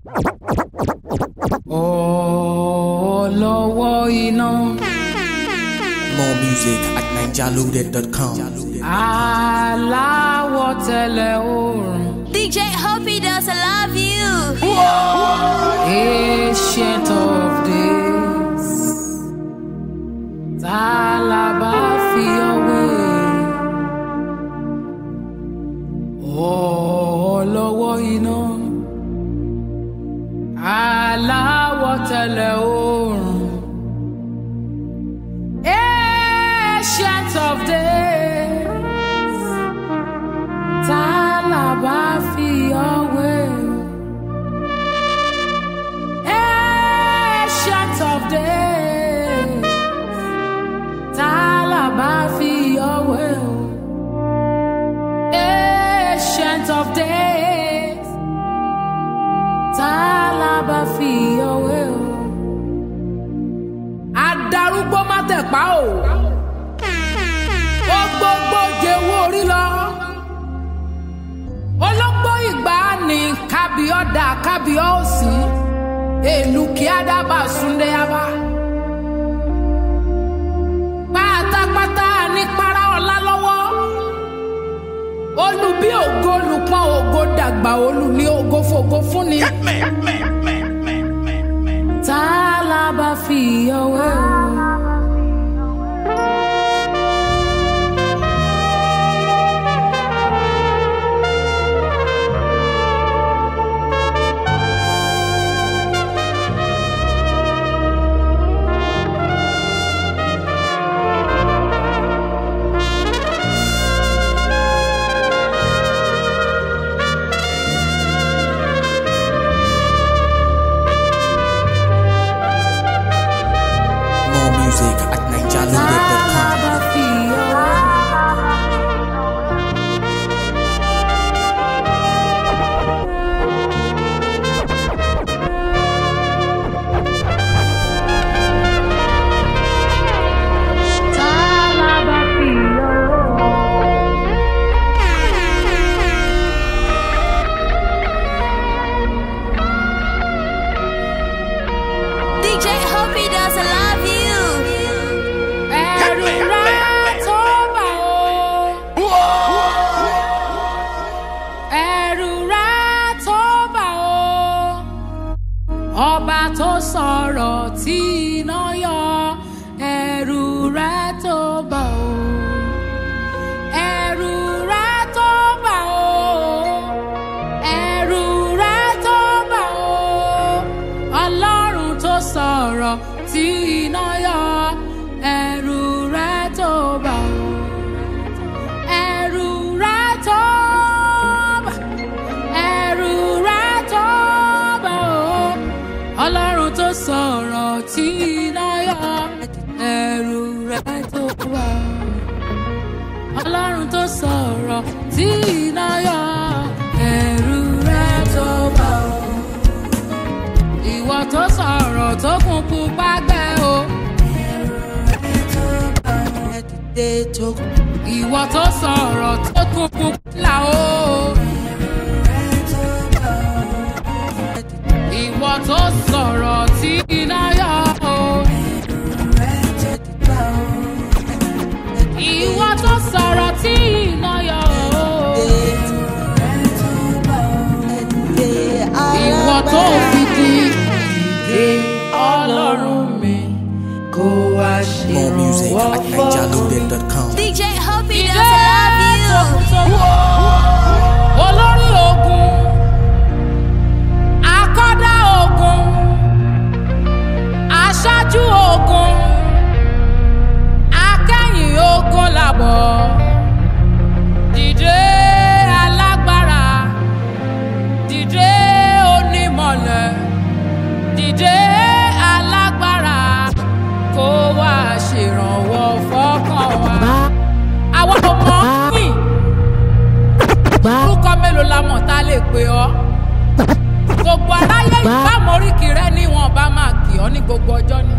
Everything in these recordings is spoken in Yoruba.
Olówó iná. More music at ninjaloaded.com. Aláwọ̀ tẹ̀lẹ̀ oòrùn. DJ Hoppy does I love you. Ancient of days. Ta la bá fi ọwé? Olówó iná. Aláwọ̀ tẹ̀lẹ̀ oòrùn. Ancient of days. Ta la bá fi ọwé? Ancient of days. Ta la bá fi ọwé? Ancient of days. Ta la bá fi ọwé? Adarúgbó má tẹ̀pá o. Ó gbogbo jẹ́wọ́ orí lọ. Ológbó ìgbà ni kábíọ́dà kábíọ́sì. Èlù kí Ádábà Súndé Abá. Pátápátá ní para ọ̀la lọ́wọ́. Olú bí ògo olùpọ̀n ògo dàgbà olú ní ògo fògo fúnni. Tá a la bá fi ọwọ́ o. More music at ninjaloaded.com. DJ Hoppy does I love you. Ẹ̀rù rẹ̀ tó bà ó. Ẹ̀rù rẹ̀ tó bà ó. Ọba tó sọ̀rọ̀ tí iná yọ. Ẹ̀rù rẹ̀ tó bà ó. Ẹ̀rù rẹ̀ tó bà ó. Ẹ̀rù rẹ̀ tó bà ó. Ọlọ́run tó sọ̀rọ̀ tí iná yọ. Ẹ̀rù rẹ̀ tó bà ó. Ẹ̀rù rẹ̀ tó bà. Ẹ̀rù rẹ̀ tó bà ó. Ọlọ́run tó sọ̀rọ̀ tí iná yọ. Ẹ̀rù rẹ̀ tó bà ó. Ọlọ́run tó sọ̀rọ̀ tí iná yọ. Ẹ̀rù rẹ̀ tó bà ó. Ìwọ tó sọ̀rọ̀ tó kún pupa gbẹ o. Ìwọ tó sọ̀rọ̀ tó kún pupa o. Ìwọ tó sọ̀rọ̀ tí iná yọ o. Ìwọ tó sọ̀rọ̀ tí iná yọ o. Ìwọ tó fi di ìdè ọlọ́run mi kó wá More music ṣèrànwọ́ at fọ́kàn. ninjaloaded.com. DJ Hoppy does I love you. olórí ogun akọ́dá ogun aṣáájú ogun akẹ́yìn ogun làbọ̀ dìde alágbára dìde onímọ̀lẹ̀ dìde alágbára kó wá ṣèrànwọ́ fọ́kàn wa. àwa ò mọ̀ ọ́ yìn orúkọ mélòó la mọ̀ tá a lè pè ọ́ gbogbo aráyé ìbámu oríkì rẹ ni wọn bá máa kì ọ́ ní gbogbo ọjọ́ ni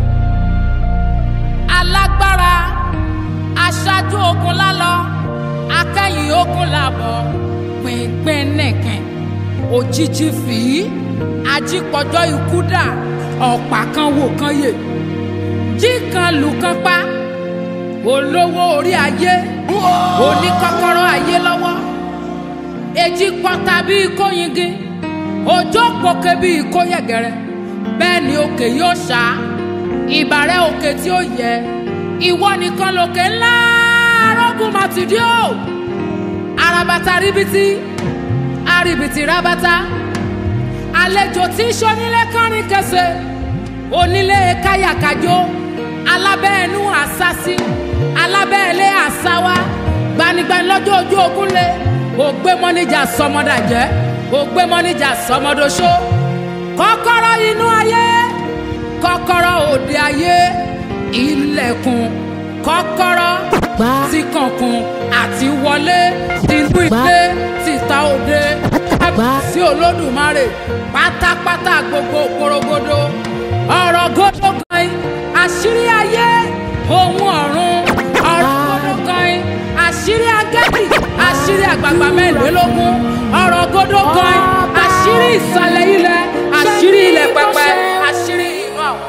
alágbára aṣáájú ogun lálọ akẹ́yìn ogun làbọ̀ pínpín nìkan òjijì fìí ajípọ̀jọ́ ikú dà ọ̀pá kan wò kan yè jí kan lù kan pa olówó orí ayé oníkọ́kọ́rọ́ ayé lọ́wọ́ èjì pọ́ta bíi kóyingin òjò pòkè bíi kóyẹ̀gẹ̀rẹ̀ bẹ́ẹ̀ ni òkè yóò ṣá ìbàrẹ̀ òkè tí ó yẹ ìwọ nìkan lòkè ńlá arógùn màtìdí o arabata ríbitì arìbìtì rabata àlejò tí sọ́nílé kánrin kẹsẹ̀ onílé káyàkájó alábẹ́ẹ̀nú àsásí alábẹ́ẹ̀lé àsáwá gbanigbani lọ́jọ́ ojú ogun lé ògbé mọ́níjà sọmọdàjẹ́ ògbé mọ́níjà sọmọdọ́ṣó kọ́kọ́rọ́ inú ayé kọ́kọ́rọ́ òde ayé ilẹ̀kùn kọ́kọ́rọ́ tí kànkùn àti wọlé tinú ilé títa òde sí olódùmarè pátápátá gbogbo porogodo ọ̀rọ̀ gòdò gan àṣírí ayé ohun ọ̀run ọ̀rọ̀ gòdò gan àṣírí agẹ́bì àṣírí àgbààgbà mẹ́rìnlélógún ọ̀rọ̀ gòdò gan àṣírí ìsàlẹ̀ ilẹ̀ àṣírí ilẹ̀ pẹpẹ àṣírí inú àwọn.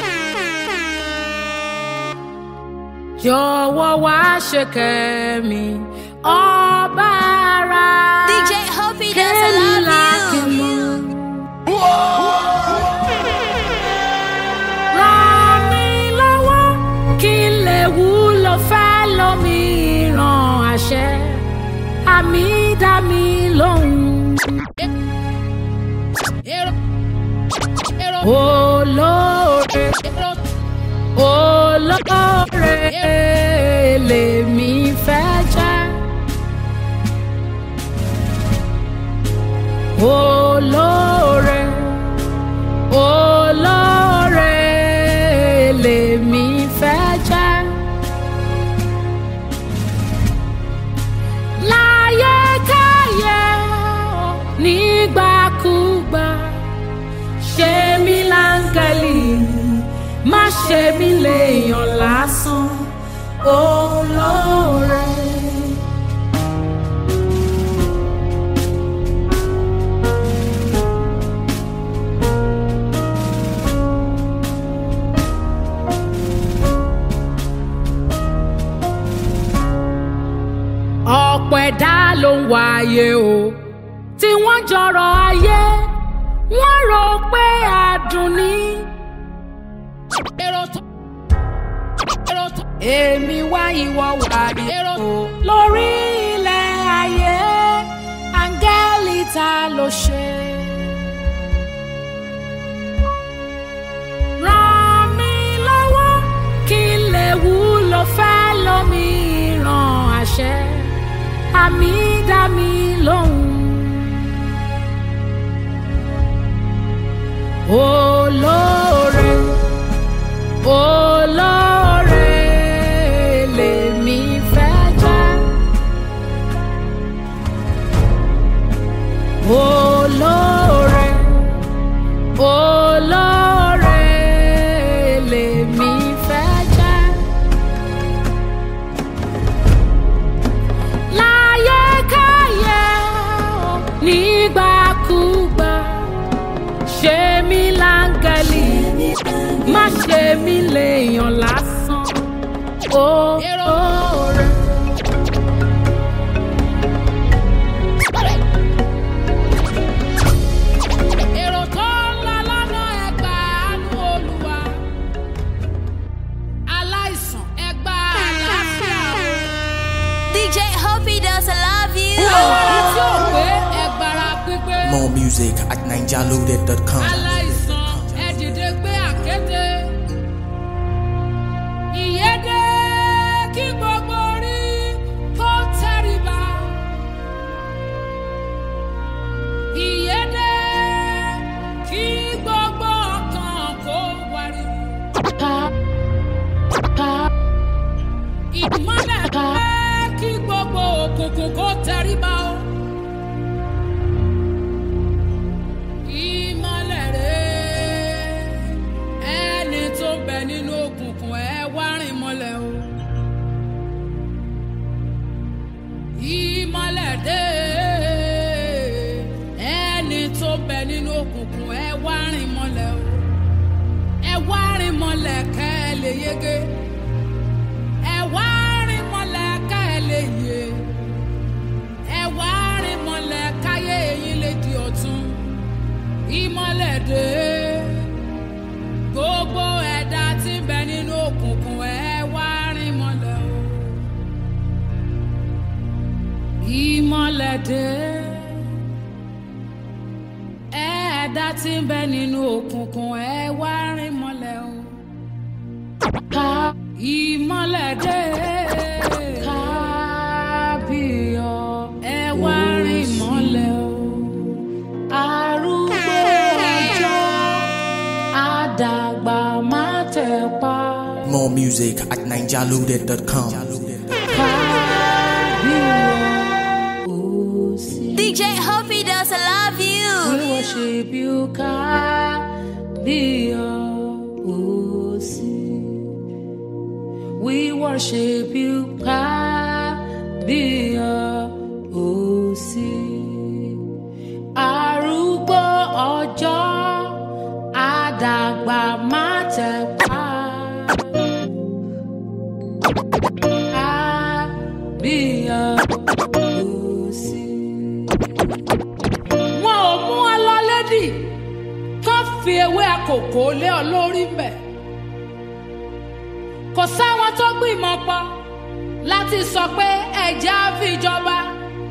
jọ̀wọ́ wá ṣe kẹ́mi ọba ara. DJ Hoppy doesn't love you. ràn mí lọ́wọ́ kí n lè wúlò fẹ́ lómìíràn àṣẹ àmì dá mi lóhùn. olóore olóore lèmi fẹ́ jẹ́. olóore olóore lèmi fẹ́ jẹ́. láyé káyé nígbàkúgbà ṣe mí láńgẹ́lì má ṣe mí léèyàn lásán olóore. ọ̀pọ̀ ẹ̀dá ló ń wáyé o tí wọ́n jọrọ̀ ayé wọ́n rò pé adùn ni. èmi wá ìwọ wáyé o lórí ilẹ̀ ayé áńgẹ́lì ta ló ṣe. ràn mí lọ́wọ́ kí n lè wúlò fẹ́ lómìíràn àṣẹ àmì dá mi lóhùn. olóore olóore lèmi fẹ́ jẹ́. olóore olóore lèmi fẹ́ jẹ́. láyé káyé o, nígbàkúgbà ṣe mí láńgẹ́lì má ṣe mí léèyàn lásán oore. èrò tó ń lọ lọ́nà ẹgbà àánú olúwa aláìsàn ẹgbà àlàáfíà o. DJ Hoppy doesn't love you. alára tí ò pé ẹgbàrá pípé. More music at ninjaloaded.com. aláìsàn ẹ dìde gbé àkété. ìyédè kí gbogbo orí kó tẹríba. ìyédè kí gbogbo ọkàn kó wariwo. ìmọ́lẹ̀ kí gbogbo òkùnkùn kó tẹríba o. ìmọ́lẹ̀ rẹ̀ mọ́lẹ̀ kẹ́ ẹ lè yege ẹ wá rìn mọ́lẹ̀ kẹ́ ẹ lè yè ẹ wá rìn mọ́lẹ̀ káyé eyín lè di ọ̀tun ìmọ́lẹ̀ dé gbogbo ẹ̀dá tí ń bẹ nínú òkùnkùn ẹ wá rìn mọ́lẹ̀ o ìmọ́lẹ̀ dé ẹ̀dá tí ń bẹ nínú òkùnkùn ẹ wá rìn mọ́lẹ̀ o ká ìmọ́lẹ̀ dé kábíyọ̀ ẹ wá rìn mọ́lẹ̀ o arúgbó ọjọ́ àdàgbà má tẹ̀ pa More music at ninjaloaded.com. kábíyọ̀ ó sì. DJ Hoppy does I love you. We worship you, Kabiyosi. We worship you, Kabiyosi. Arúgbó ọjọ́ àdàgbà má tẹ̀ pa. Kabiyosi wọn ò mú ọ lọ lédì kán fi ewé àkókò lé ọ lórí mbẹ kò sáwọn tó gbìmọ̀ pọ̀ láti sọ pé ẹ̀jẹ̀ á fi jọba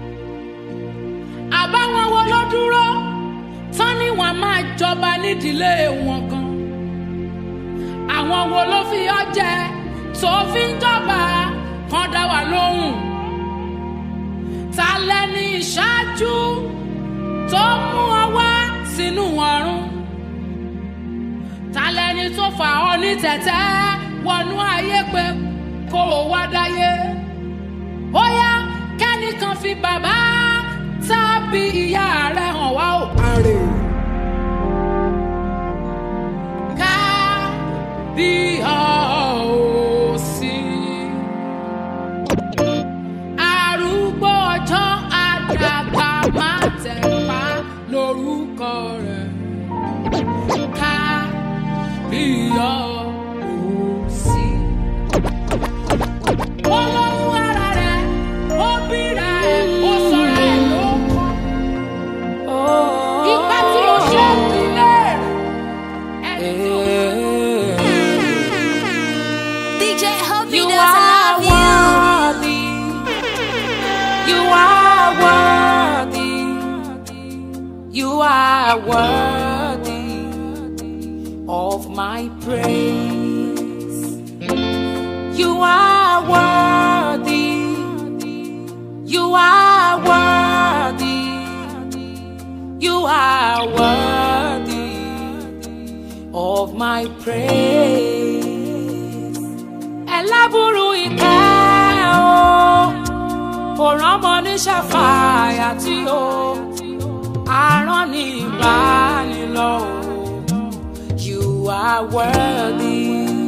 àbáwọn wo ló dúró tán ni wọn máa jọba nídìílé wọn kan àwọn wo ló fi ọ jẹ tó fi ń jọba kan dá wa lóhùn ta lẹni ìṣáájú tó mú ọ wá sínú ọrùn ta lẹni tó fà ọ ní tẹ̀tẹ́ wọnú ayé pé kó o wá dáyé ó yá kẹ́nìkan fi bàbá tàbí ìyá rẹ̀ hàn wá ò parẹ́ ká bí ọ ò sí arúgbó ọjọ́ àdàgbà má tẹ̀ pa lórúkọ rẹ̀ ká bí ọ ò sí. olóhùn ara rẹ̀ ó bíra ẹ̀ ó sọ̀rọ̀ ẹ̀ ló kọ́. ìgbà tí o ṣe ìdílé rẹ̀ ẹni tí o DJ Hoppy You does I are love you. worthy. You are worthy. You are worthy of my praise. You are worthy. You are worthy. You are worthy of my praise ẹlábùrú ìkẹ́ o kò rọ́mọ ní ṣàfàyà tí o arán ní ìbánilọ o you are worthy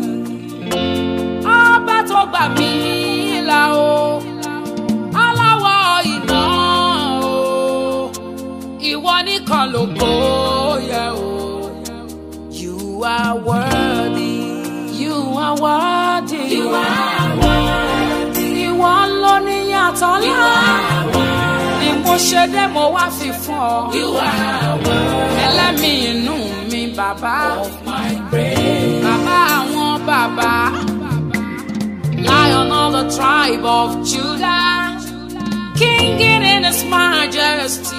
ọba tó gbà mí là o aláwọ̀ iná o ìwọ nìkan ló gbóyè o. You are worthy. You are worthy. You are worthy. Ìwọ ló ní yàtọ̀ ńlá. Ni mo ṣe dé mo wá fi fún ọ. You are worthy. Ẹlẹ́mìí inú mi bàbá. Of my praise. Bàbá àwọn bàbá. Lion of the tribe of Judah. King in his majesty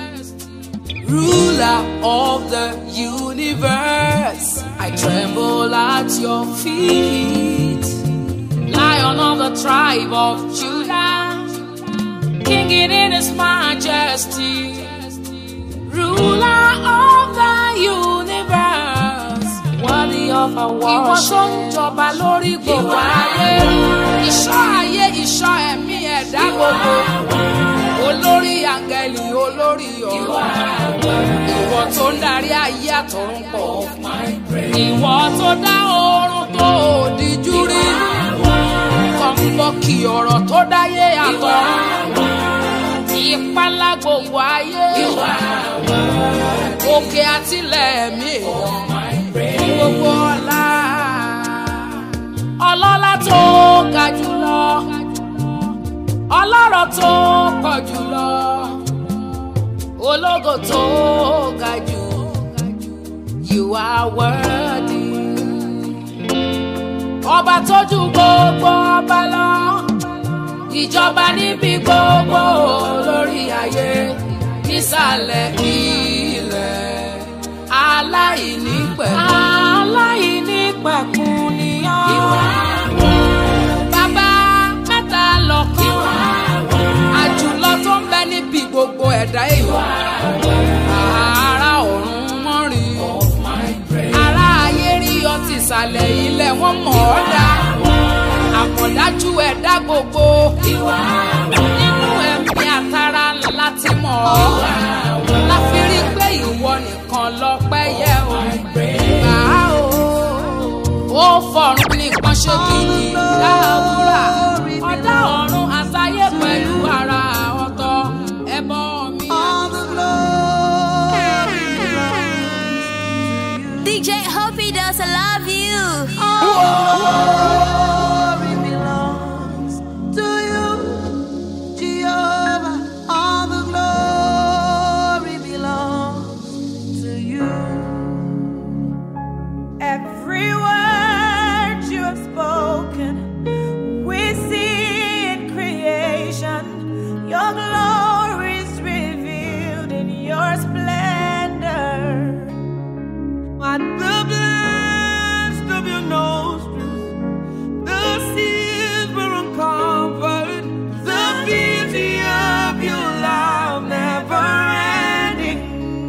ruler of the universe. I tremble at your feet, lion of the tribe of Judah, king in his majesty, ruler of the universe, worthy of our worship. Ìwọ tó ń jọba lórí gbogbo ayé, ìṣọ́ ayé, ìṣọ́ ẹ̀mí ẹ̀dá gbogbo olórí àǹgẹ̀lì olórí ọ̀rọ̀ ìwọ tó ń darí ayé àtọ̀run pọ̀ ìwọ tó dá oorun tó òdìjú rí kọ̀ǹbọ̀kì ọ̀rọ̀ tó dáyé àtọ̀run ìpalá gbogbo ayé òkè àtìlẹ̀ mi gbogbo ọ̀la tó pọ̀ jùlọ ológo tó ga jù you are worthy ọba tó ju gbogbo ọba lọ ìjọba níbi gbogbo lórí ayé nísàlẹ̀ ilẹ̀ aláìní pẹ̀kun. aláìní pẹ̀kun ni ọ́. ìwà bàbá mẹ́ta lọ́kàn. àjùlọ tó ń bẹ níbi gbogbo ẹ̀dá èèyàn. ara ọ̀run mọ́rin. ara ayé rí ọtí ìsàlẹ̀ ilẹ̀ wọ́n mọ̀ ọ́ dá. àmọ̀dájú ẹ̀dá gbogbo. nínú ẹ̀mí àtàrà láti mọ̀ ọ́. láfi rí pé ìwọ nìkan lọ́pẹ́ yẹ o. gbà á o. ó fọ̀run nìkan ṣe kìkì láàbúrà. ọ̀dá ọ̀run àtayé pẹ̀lú ara ọ̀tọ̀ ẹbọ mi. DJ Hoppy does I love you. glory belongs to you, Jehovah. All the glory belongs to you. Every word you have spoken, we see in creation. Your glory is revealed in your splendor. At the blast of your nostrils, the seas were uncovered. The beauty of your love never ending.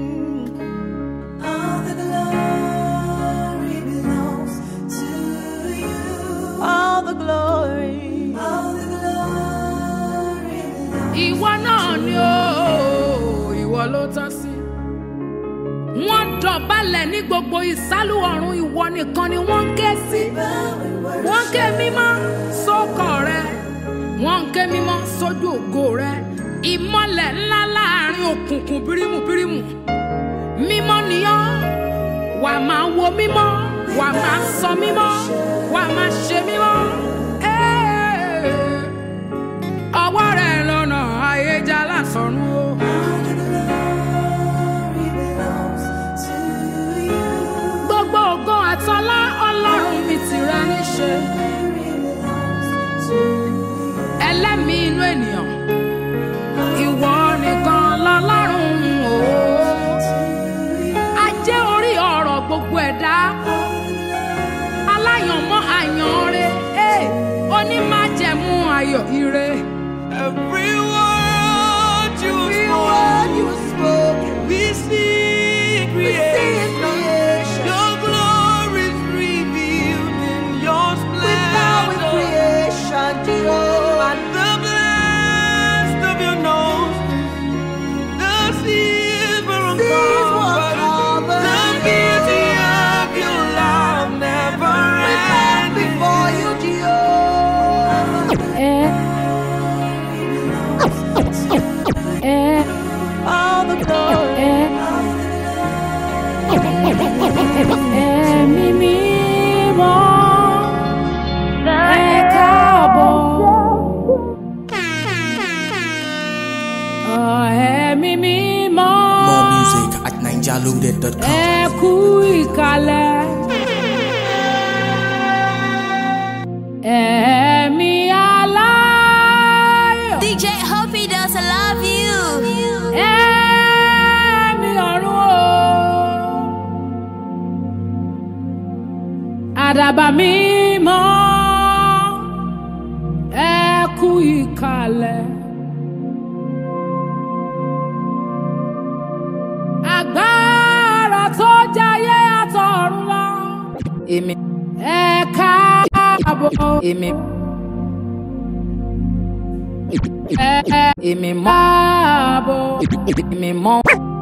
All the glory belongs to you. All the glory. All the glory belongs ìwọ náà ni ó ìwọ ló tọ́ sí. wọ́n dọ̀bálẹ̀ ní gbogbo ìsálú ọ̀run ìwọ nìkan ni wọ́n ń ké sí. wọ́n ń ké mímọ́ sókọ̀ rẹ wọ́n ń ké mímọ́ sójú ògo rẹ ìmọ̀lẹ̀ ńlá láàrin òkùnkùn bírímù bírímù mímọ́ nìyọ́ wà máa wo mímọ́ wà máa sọ mímọ́ wà máa ṣe mímọ́. Ẹ́ẹ̀ ọwọ́ rẹ̀ lọ́nà ayéjà lásọ̀run o. gbogbo ògo àtọlá ọlọ́run mi tìrẹ níṣe. ẹlẹ́mìí inú ènìyàn ìwọ nìkan lọ́lọ́run o. ajé orí ọ̀rọ̀ gbogbo ẹ̀dá aláyànmọ́ àyànre onímájẹ̀mú ayọ̀ ire. Every word you spoke, we see in creation. Your glory is revealed in your splendor. At the blast of your nostrils, the seas were uncovered. The beauty of your love never ending. Before you, all the glory. ẹ̀mí mímọ́ ẹ káàbọ̀. Ọ̀, ẹ̀mí mímọ́ More music at ninjaloaded.com. ẹ kú ìkàlẹ̀. ẹ̀mí aláyọ̀ DJ Hoppy does I love you. ẹ̀mí ọ̀run o. àdàbà mímọ́ ẹ kú ìkàlẹ̀. agbára tó jayé àtọ̀run lọ. èmi ẹ káàbọ̀ èmi. ẹ èmi mọ́ ààbọ̀ èmi mọ́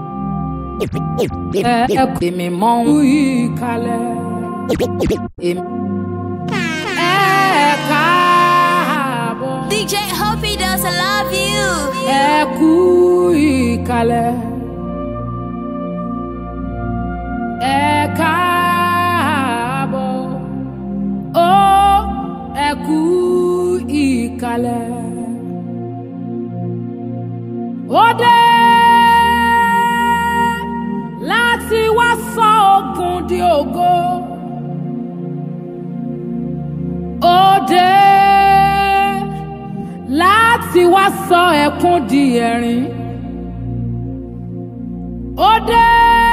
ẹ èmi mọ́ ń yí kalẹ̀ èmi ẹ káàbọ̀ DJ Hoppy does I love you. ẹ kú ìkàlẹ̀ ẹ káàbọ̀ ó ẹ kú ìkàlẹ̀ òkun di ògo. Ó dé láti wá sọ ẹkún di ẹ̀rín. Ó dé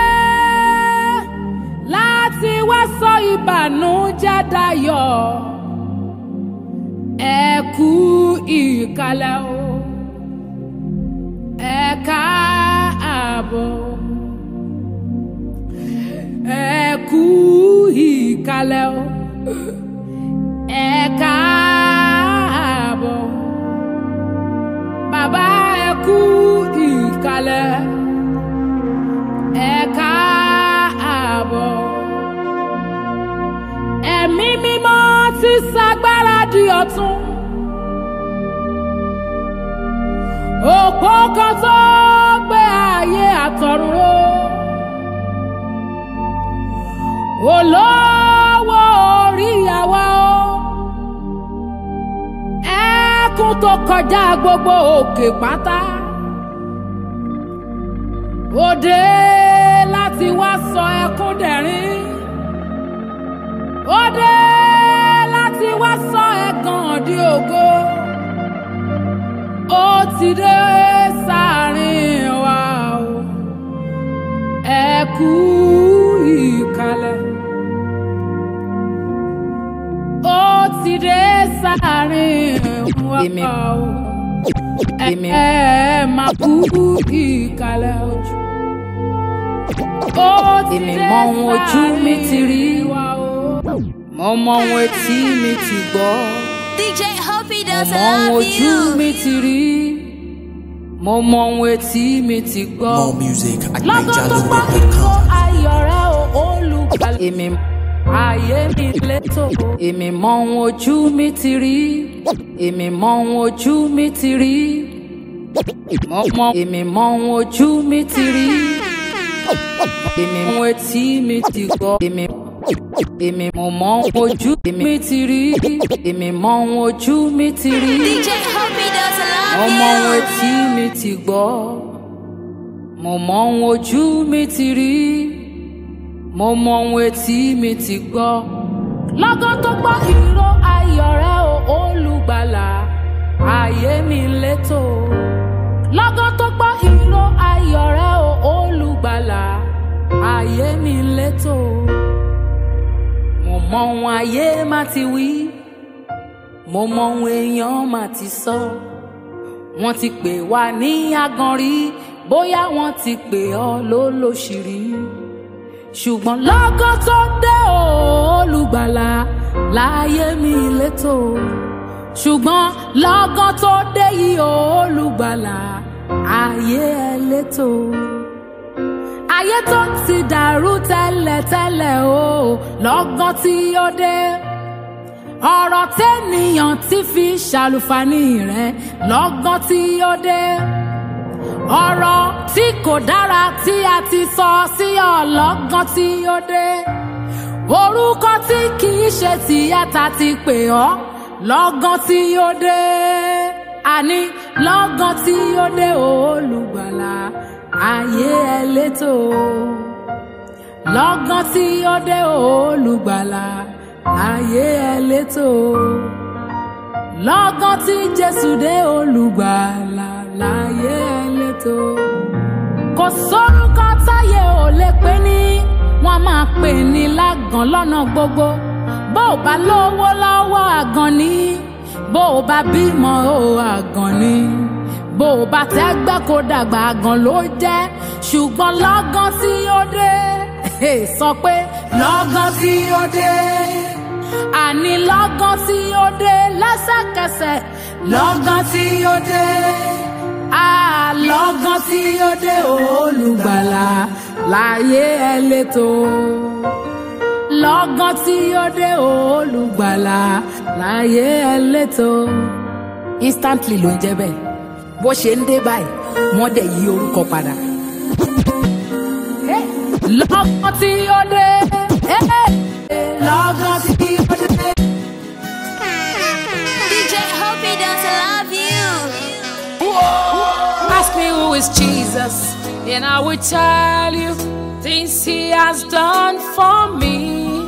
láti wá sọ ìbànújẹ́ dayọ̀. Ẹ kú ìkàlẹ̀ o, ẹ káàbọ̀. Ẹ kú ìkàlẹ̀ o, ẹ káàbọ̀. Bàbá ẹ kú ìkàlẹ̀, ẹ káàbọ̀. Ẹ̀mí mímọ́ ti ṣagbára di ọ̀tun. Òpó kan tó gbé ayé àtọ̀run ró. Olówó orí àwa o. Ẹkún tó kọjá gbogbo òkè pátá. Òde láti wá sọ ẹkún dẹ̀rín. Òde láti wá sọ ẹ̀gàn di ògo. Ó ti dé sáàrin wa o. Ẹ kú ìkàlẹ̀. Ó ti dé sáàrin wa Èmi- o. èmi- Ẹ máa kú ìkàlẹ̀ ojú. Ó ti Èmi dé mọ ohun ojú mi ti rí. sáàrin wa o. mo mọ ohun etí mi ti gbọ́ DJ Hoppy mo does mọ ohun love ojú you. mi ti rí mo mọ ohun etí mi ti gbọ́ More music at lọ́gán tó gbọ́ ìró NigerLoaded.com. ayọ̀ rẹ o olùgbàlà. èmi ayé mi létò. èmi mọ ohun ojú mi ti rí èmi mọ ohun ojú mi ti rí mo mọ èmi mọ ohun ojú mi ti rí èmi mọ ohun etí mi ti gbọ́ èmi èmi mo mọ ohun ojú mi ti rí èmi mọ ohun ojú mi ti rí. DJ Hoppy does mo love mọ ohun you. etí mi ti gbọ́ mo mọ ohun ojú mi ti rí mo mọ ohun etí mi ti gbọ́ lọ́gán tó gbọ́ ìró ayọ̀ rẹ o olùgbàlà. ayé mi létò. lọ́gán tó gbọ́ ìró ayọ̀ rẹ o olùgbàlà. ayé mi létò. mo mọ ohun ayé má ti wí mo mọ ohun èèyàn má ti sọ wọ́n ti pè wá ní aganrí bóyá wọ́n ti pè ọ́ lólóṣìírí ṣùgbọ́n lọ́gán tó dé o olùgbàlà. láyé mi létò. ṣùgbọ́n lọ́gán tó dé yìí o olùgbàlà. ayé ẹ létò. ayé tó ti dàrú tẹ́lẹ̀tẹ́lẹ̀ o lọ́gán tí ó dé. ọ̀rọ̀ tẹ́nìyàn ti fi ṣàlùfàní rẹ̀ lọ́gán tí ó dé. ọ̀rọ̀ tí kò dára tí a ti sọ sí ọlọ́gán tí ó dé. orúkọ tí kì í ṣe tìyàtà ti pè ọ́ lọ́gán tí ó dé. àní lọ́gán tí ó dé olùgbàlà ayé ẹ létò. lọ́gán tí ó dé olùgbàlà ayé ẹ létò. lọ́gán tí jésù dé olùgbàlà láyé ẹ létò. kò sórúkọ táyé ò lè pè ní wọ́n máa pè ní lágàn lọ́nà gbogbo bó o bá lówó lọ́wọ́ àgàn ni bó o bá bímọ o àgàn ni bó o bá tẹ́gbẹ́ kó dàgbà àgàn ló jẹ́ ṣùgbọ́n lọ́gán tí ó dé sọ pé lọ́gán tí ó dé àní lọ́gán tí ó dé lẹ́sẹ̀kẹsẹ̀ lọ́gán tí ó dé àlọ́gán tí ó dé olùgbàlà láyé ẹ létò lọ́gán tí ó dé olùgbàlà láyé ẹ létò instantly ló ń jẹ́ bẹ́ẹ̀ bó ṣe ń dé báyìí wọ́n dẹ̀ yí orúkọ padà. lọ́gán tí ó dé lọ́gán tí ó dé. DJ Hoppy does love you. Ask me who is Jesus, and I will tell you. things he has done for me.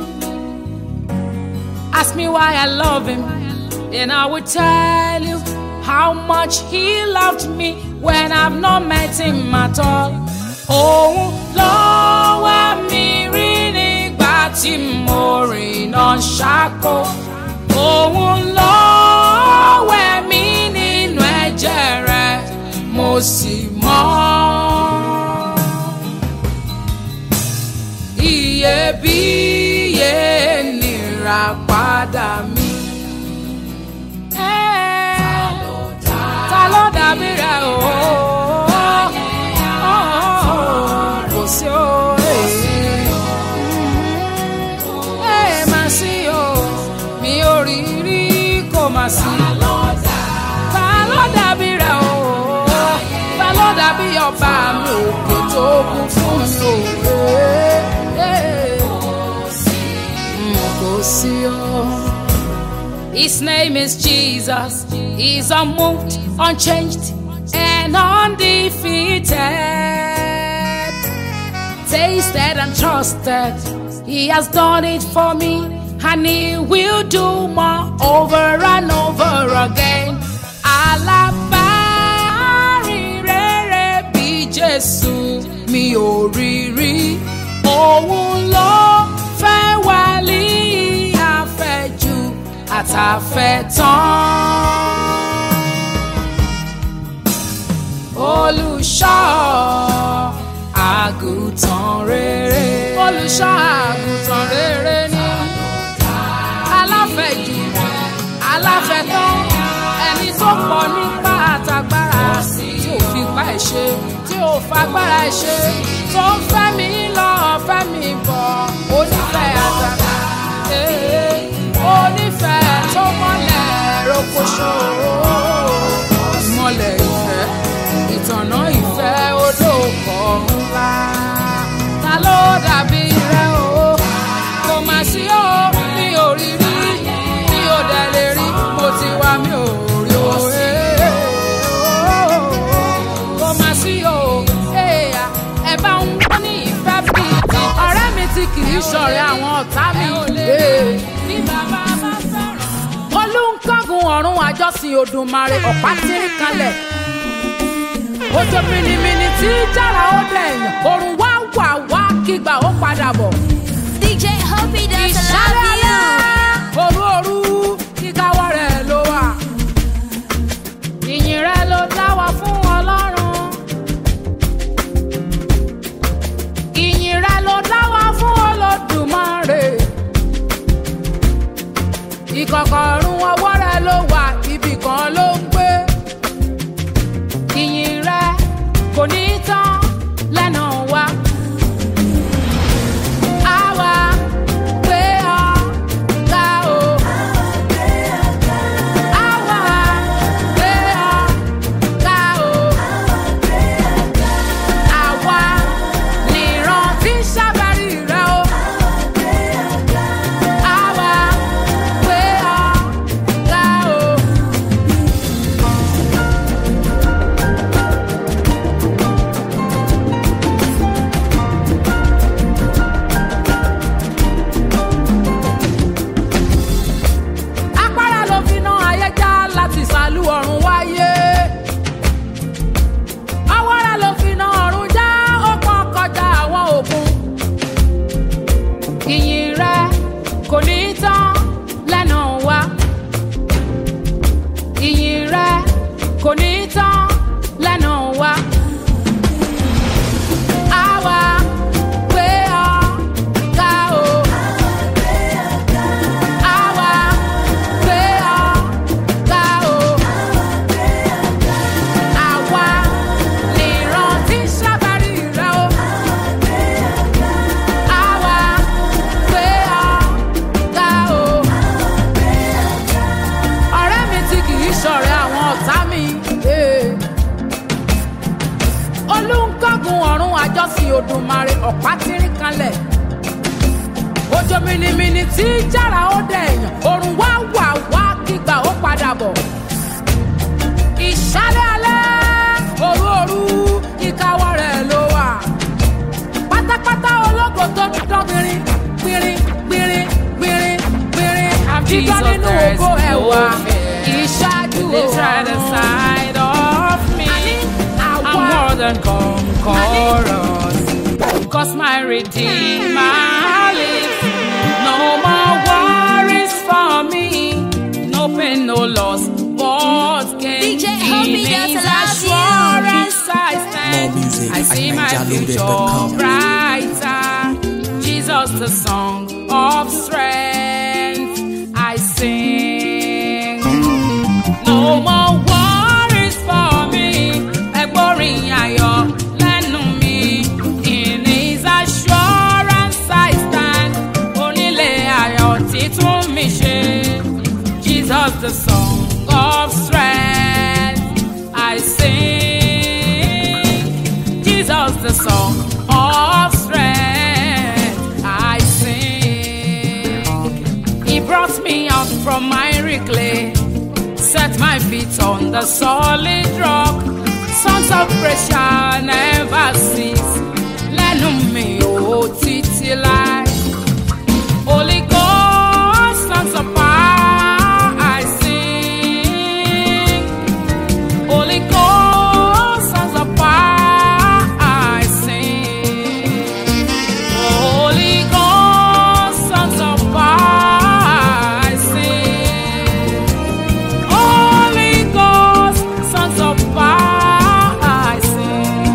Ask me why I love him, and I will tell you how much he loved me when I've not met him at all. Òun ló wá mi rí nígbà tí mo rìnà ṣáko. Òun ló wẹ̀ mí nínú ẹ̀jẹ̀ rẹ̀, mo sì mọ́. iyebíye nira padà mi. ta ló dàbí rẹ o. kò sí o. ẹ má sí o mi ò rí rí kò má sí. ta ló dàbí rẹ o. ta ló dàbí ọba mi òkè tó kún fún mi o. Kò sí o. His name is Jesus. He's unmoved, unchanged, and undefeated. Tasted and trusted. He has done it for me, and he will do more over and over again. Alábàárìn rere bí Jésù mi ò rí rí. Òun ló fẹ́ wálé àfẹ́jù àtàfẹ́tán olùṣọ́ àgùntàn rere. olùṣọ́ àgùntàn rere ni aláfẹ̀jù aláfẹ̀tán ẹni tó pọ̀ nípa àtàgbára tí ò fi pa ẹ̀ ṣe tí ò fagbára ẹ̀ ṣe tó ń fẹ́ mi lọ fẹ́ mi bọ̀ onífẹ̀ àtàgbà onífẹ̀ tó mọ́lẹ̀ rokoṣo mọ́lẹ̀ ìfẹ́ ìtànà ìfẹ́ olóòkọ̀ ńlá ta ló dàbí rẹ o kò má sí o mi ò rí rí mi ò dẹ̀ lè rí mo ti wá mi ò rí o kò má sí o ẹ bá ń wọ́n ní ìfẹ́ bíi ti ọ̀rẹ́ mi tí kì í ṣọ̀rẹ́ àwọn ọ̀tá mi. bí bàbá bá sọ̀rọ̀. olùkọ́gun ọ̀run àjọsìn odùmarè ọ̀pá tírí kalẹ̀ òjò mìnìmìnì tí jára ó dẹ̀yìn òrùn wá wà wá kígbà ó padà bọ̀. DJ Hoppy does ìṣàlẹ̀ love you. alẹ́ òru òru kíkáwọ́ rẹ̀ ló wà. ìyìn rẹ̀ ló dá wa fún ọlọ́run. ìyìn rẹ̀ ló dá wa fún olódùmarè. ìkọ̀kọ̀rún ọwọ́ rẹ̀ ló wà ibì kan ló ń gbé. ìyìn rẹ̀ kò ní tán lẹ́nu wa. Àwa gbé ọ ga o. Àwa gbé ọ ga o. Àwa nìran tí ń ṣàbárí rẹ o. Àwa gbé ọ ga o. apára ló fi ná ayé já láti sàlú ọ̀run wáyé. awọ́ra ló fi ná ọ̀run já ó pọ́n kọjá àwọn òkun. ìyìn rẹ kò ní tán lẹ́nu wa. ìyìn rẹ kò ní tán lẹ́nu wa. àwa gbé ọ ga o. Àwa gbé ọ ga o. Àwa nìran tí ń ṣàbárí rẹ o. Àwa gbé ọ ga o. Ọ̀rẹ́ mi tí kì í ṣọ̀rẹ́ àwọn ọ̀tá mi. eh. Olúńkọ́gun ọ̀run àjọsìn Odùmarè ọ̀pá tírín kanlẹ̀ òjò mìnìmìnì tí jára ó dẹ̀yàn òrùn wá wà wá kígbà ó padà bọ̀. ìṣálẹ̀ alẹ́ òru òru ìkáwọ́ rẹ̀ ló wà. pátápátá ògo tó dán gbìnrín gbìnrín gbìnrín gbìnrín gbìnrín àbíkọ́ Jesus, nínú there is ògo ẹ̀wà no fear. ìṣáájú Lives right inside of me. I'm àwa more than conquerors. Cause my Redeemer lives. No more worries for me. No pain, no loss. But gain. DJ Hobby In does His love you. assurance I stand. More music I at see my future ninjaloaded.com. brighter. Jesus, the song of strength. I sing. No more worries for me. Ẹgbọ́rin ayọ̀ lẹ́nu mi. In his assurance I stand. Onílé ayọ̀ títún mi ṣe. Jesus the song of strength. I sing. Jesus the song of strength. I sing. He brought me out from miry clay set my feet on the solid rock. Songs of praise shall never cease. Lẹ́nu mi ò títí láì. Holy Ghost, songs of power I sing. Holy Ghost, songs of power I sing. Holy Ghost, songs of power I sing. Holy Ghost, sons of fire, I sing.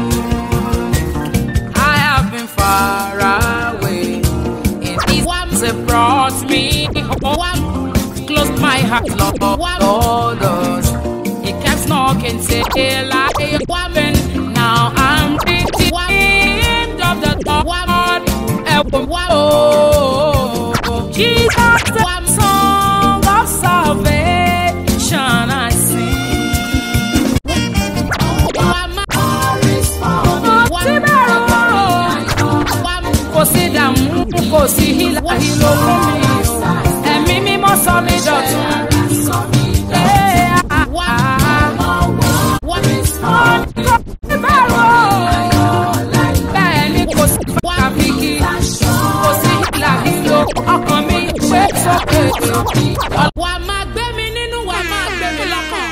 I have been far away. In His arms have brought me home. Closed my heart, Lord, Lord, us. He kept knocking till I open. Now I'm redeemed of the Lord. Oh, Jesus, the song of salvation I sing. kò sí dààmú kò sí hílà hílò fún mi ẹ̀mí mímọ́ sọ mí dọ̀tun. Ee, ah, ah. Bẹ́ẹ̀ ni kò sí fàkàfìkì, kò sí hílà hílò, ọkàn mi gbé sókè. Wà á máa gbé mi nínú, wà á máa gbé mi lọ́kàn.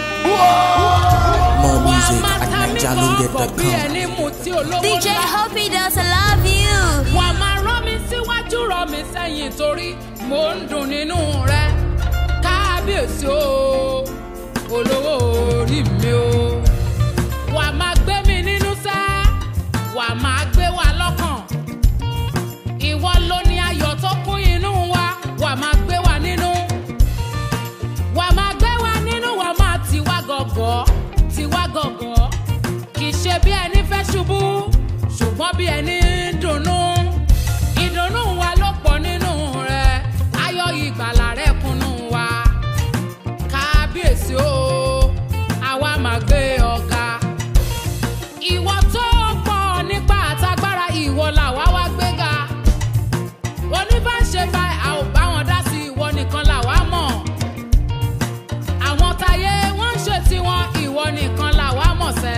More Wà á music máa at ta mí kọ́ bí ninjaloaded.com. ẹni mutí olówó DJ ńlá. Hobby does love you. wà á máa rán mi síwájú rán mi sẹ́yìn torí mò ń dùn nínú rẹ kábíyèsí o olówó orí mi o wà á máa gbé mi nínú sẹ́ wà á máa gbé wa lọ́kàn ìwọ ló ní ayọ̀ tó kún inú wa wà á máa gbé wa nínú wà á máa gbé wa nínú wà á máa tì wá gọ̀gọ̀ tì wá gọ̀gọ̀ kì í ṣe bí ẹni fẹ́ ṣubú ṣùgbọ́n bí ẹni ń dunnú ìdùnnú wa ló pọ̀ nínú rẹ̀ ayọ̀ ìgbàlà rẹ̀ kúnnú wa kábíyèsí o àwa máa gbé ọ̀gá ìwọ tó pọ̀ nípa àtagbára ìwọ làwa wá gbéga oníbàṣe báyìí a ò bá wọn dá sí ìwọ nìkan làwa mọ̀ àwọn táyé wọ́n ń ṣe tiwọn ìwọ nìkan làwa mọ̀ sẹ́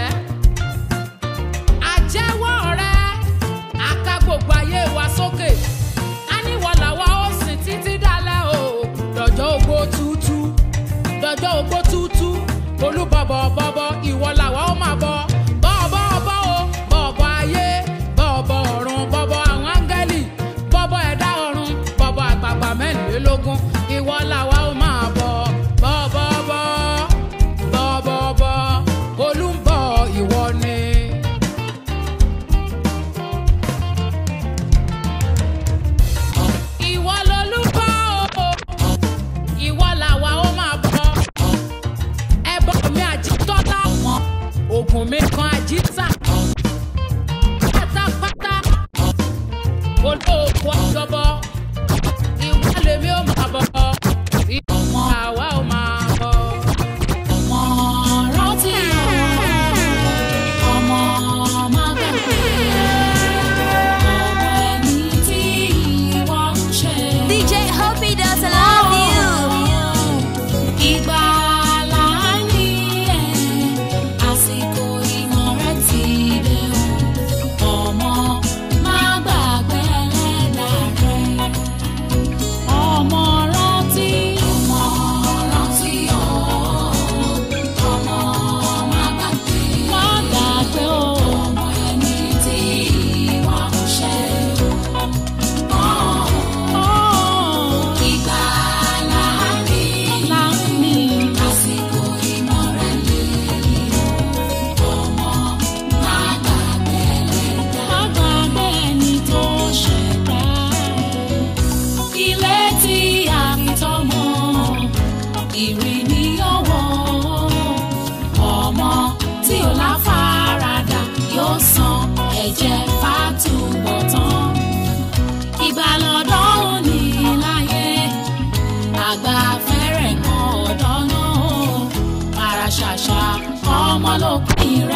àjẹwọ́ rẹ àka gbogbo ayé wa sókè a níwọ̀ làwa ó sìn títí dalẹ̀ o dọ̀jọ́ ògbó tútú dọ̀jọ́ ògbó tútú olúbọ̀bọ̀ bọ̀bọ̀ ìwọ làwa ó máa bọ̀ bọ̀bọ̀ bọ̀ o bọ̀bọ̀ ayé bọ̀bọ̀ ọ̀run bọ̀bọ̀ àwọn áńgẹ́lì bọ̀bọ̀ ẹ̀dá ọ̀run bọ̀bọ̀ àgbààgbà mẹ́rìnlélógún ìwọ làwa ó máa bọ̀ bọ̀bọ̀ bọ̀ bọ̀bọ̀ bọ̀ olúbọ̀ ìwọ ni. ìwọ lolúbọ o ìwọ làwa ó máa bọ ẹbọ mi àjítọ́lá wọn ògùn mi kan àjítà pátápátá olóòkú ọjọbọ ìwọ lèmi ó máa bọ ìwọ àwa ó máa bọ. ọmọ rántí ọmọ má gbàgbé ọmọ ẹni tí ìwọ ń ṣe. DJ Hobby does love you. Ìgbàlà ní ẹ̀, àsìkò ìmọ̀ rẹ̀ ti dé o. Ọmọ má gbàgbé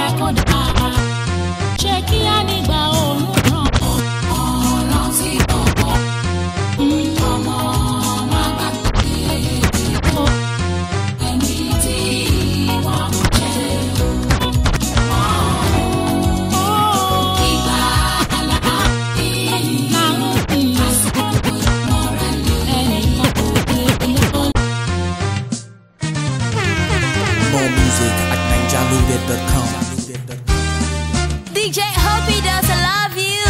kó dà ṣé kí á nígbà òórùn ràn ọ̀rọ̀ tí ọ̀pọ̀ ọmọ má gbàgbé ìbò ẹni tí wọ́n jẹ́ ìgbà aláàbí àsìkò ìmọ̀ràn ẹnìkan kò dé lọ. More music at ninjaloaded.com. DJ Hoppy does I love you.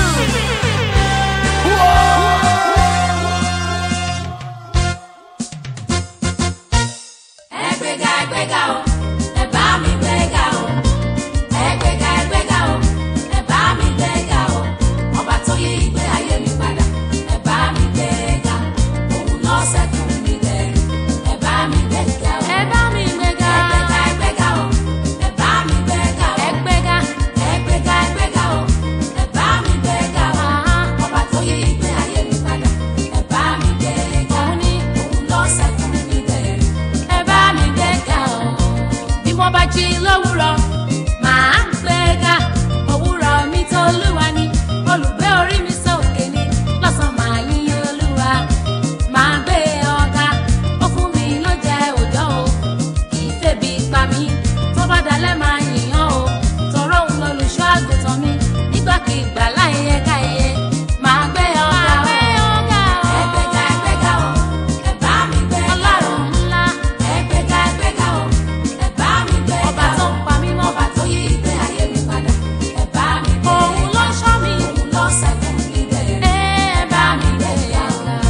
ẹgbẹ́ga ẹgbẹ́ga o ẹ bá mi gbẹ́ga o ẹgbẹ́ga ẹgbẹ́ga o ẹ bá mi gbẹ́ga o ọba tó yí ìgbé ayé mi padà ẹ bá mi gbẹ́ga òun náà ṣẹ́gun mi lẹ́rù ẹ bá mi gbẹ́ga o ẹ bá mi gbẹ́ga ẹgbẹ́ga ẹgbẹ́ga o ẹ bá mi gbẹ́ga o ẹgbẹ́ga ẹgbẹ́ga ẹgbẹ́ga o ẹ bá mi gbẹ́ga o ọba tó yí ìgbé ayé mi padà ẹ bá mi gbẹ́ga òun náà ṣẹ́gun mi lẹ́rù ẹ bá mi gbẹ́ga o. bí mo bá jí lówùrọ̀ màá gbẹ́ga òwúrọ̀ mi tó olúwa ni olùgbé orí mi sókè ni lọ́sàn-án màá yín olúwa màá gbé ọ̀gá ó fún mi ló jẹ òjò o kì í febi pa mí tó bá dalẹ̀ máa yìnyán o tọrọ òun lolùṣọ́ àgùntàn mi nígbàkigbà láyé ẹ̀ka ẹ̀yẹ màá gbé ọ̀gá o ẹgbẹ́ga ẹgbẹ́ga o ẹ bá mi gbẹ́ga ọlọ́run ńlá ẹgbẹ́ga ẹgbẹ́ga o ẹ bá mi gbẹ́ga ọba tó ń pa mí mọ́ ọba tó yí ìgbé ayé mi padà ẹ bá mi gbẹ́ga òun ló ṣọ́ mi òun ló ṣẹ́gun mi bẹ̀rẹ̀ ẹ bá mi gbẹ́ga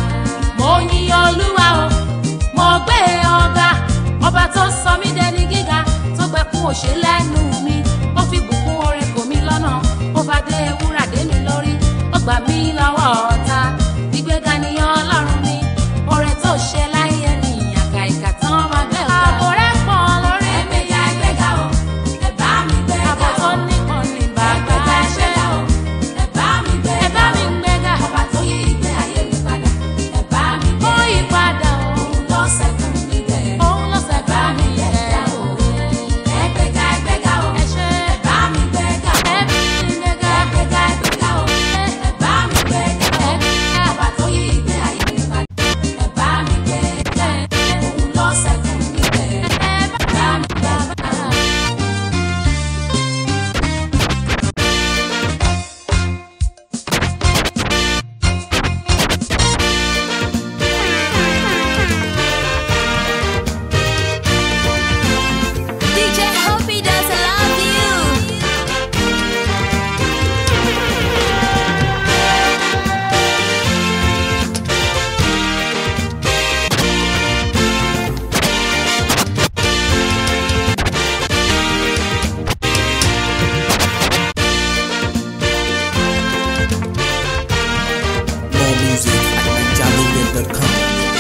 mo yin olúwa o mo gbé ọ̀gá ọba tó sọ mí dẹni gíga tó gbẹkún òṣè lẹ́nu mi ó fi bùkún orin kò mí lọ́nà ó bá dé wúrà dé mi lórí ó gbà mí lọ́wọ́ ọ̀tá ìgbéga ni ọlọ́run mi oore tó ṣe láyé mi àkà ìkà tán máa gbé ọ̀gá. àbò rẹ̀ pọ̀ lórí mi. ẹgbẹ́ga ẹgbẹ́ga o ẹ bá mi gbẹ́ga o. àbò tó nípọn ní bàbá ṣe o. ẹ bá mi gbẹ́ga o. ẹ bá mi gbẹ́ga. ọba tó yí ìgbé ayé mi padà. ẹ bá mi gbẹ́ga. ó yí padà o. òun ló ṣẹ́gun mi bẹ̀rẹ̀. òun ló ṣẹ́gun mi bẹ̀rẹ̀ o. ẹgbẹ́ga ẹgbẹ́ga o. ẹ ṣe. ẹ bá mi gbẹ́ga o. ẹ bí mi gbẹ́ga. ẹgbẹ́ga ẹgbẹ́ga o. ẹ bá mi gbẹ́ga o. ọba tó yí ìgbé ayé mi padà. ẹ bá mi gbẹ́ga. òun ló ṣẹ́gun mi bẹ̀rẹ̀. ẹ bá mi gbẹ́ga. DJ Hoppy does I love you. More music at ninjaloaded.com.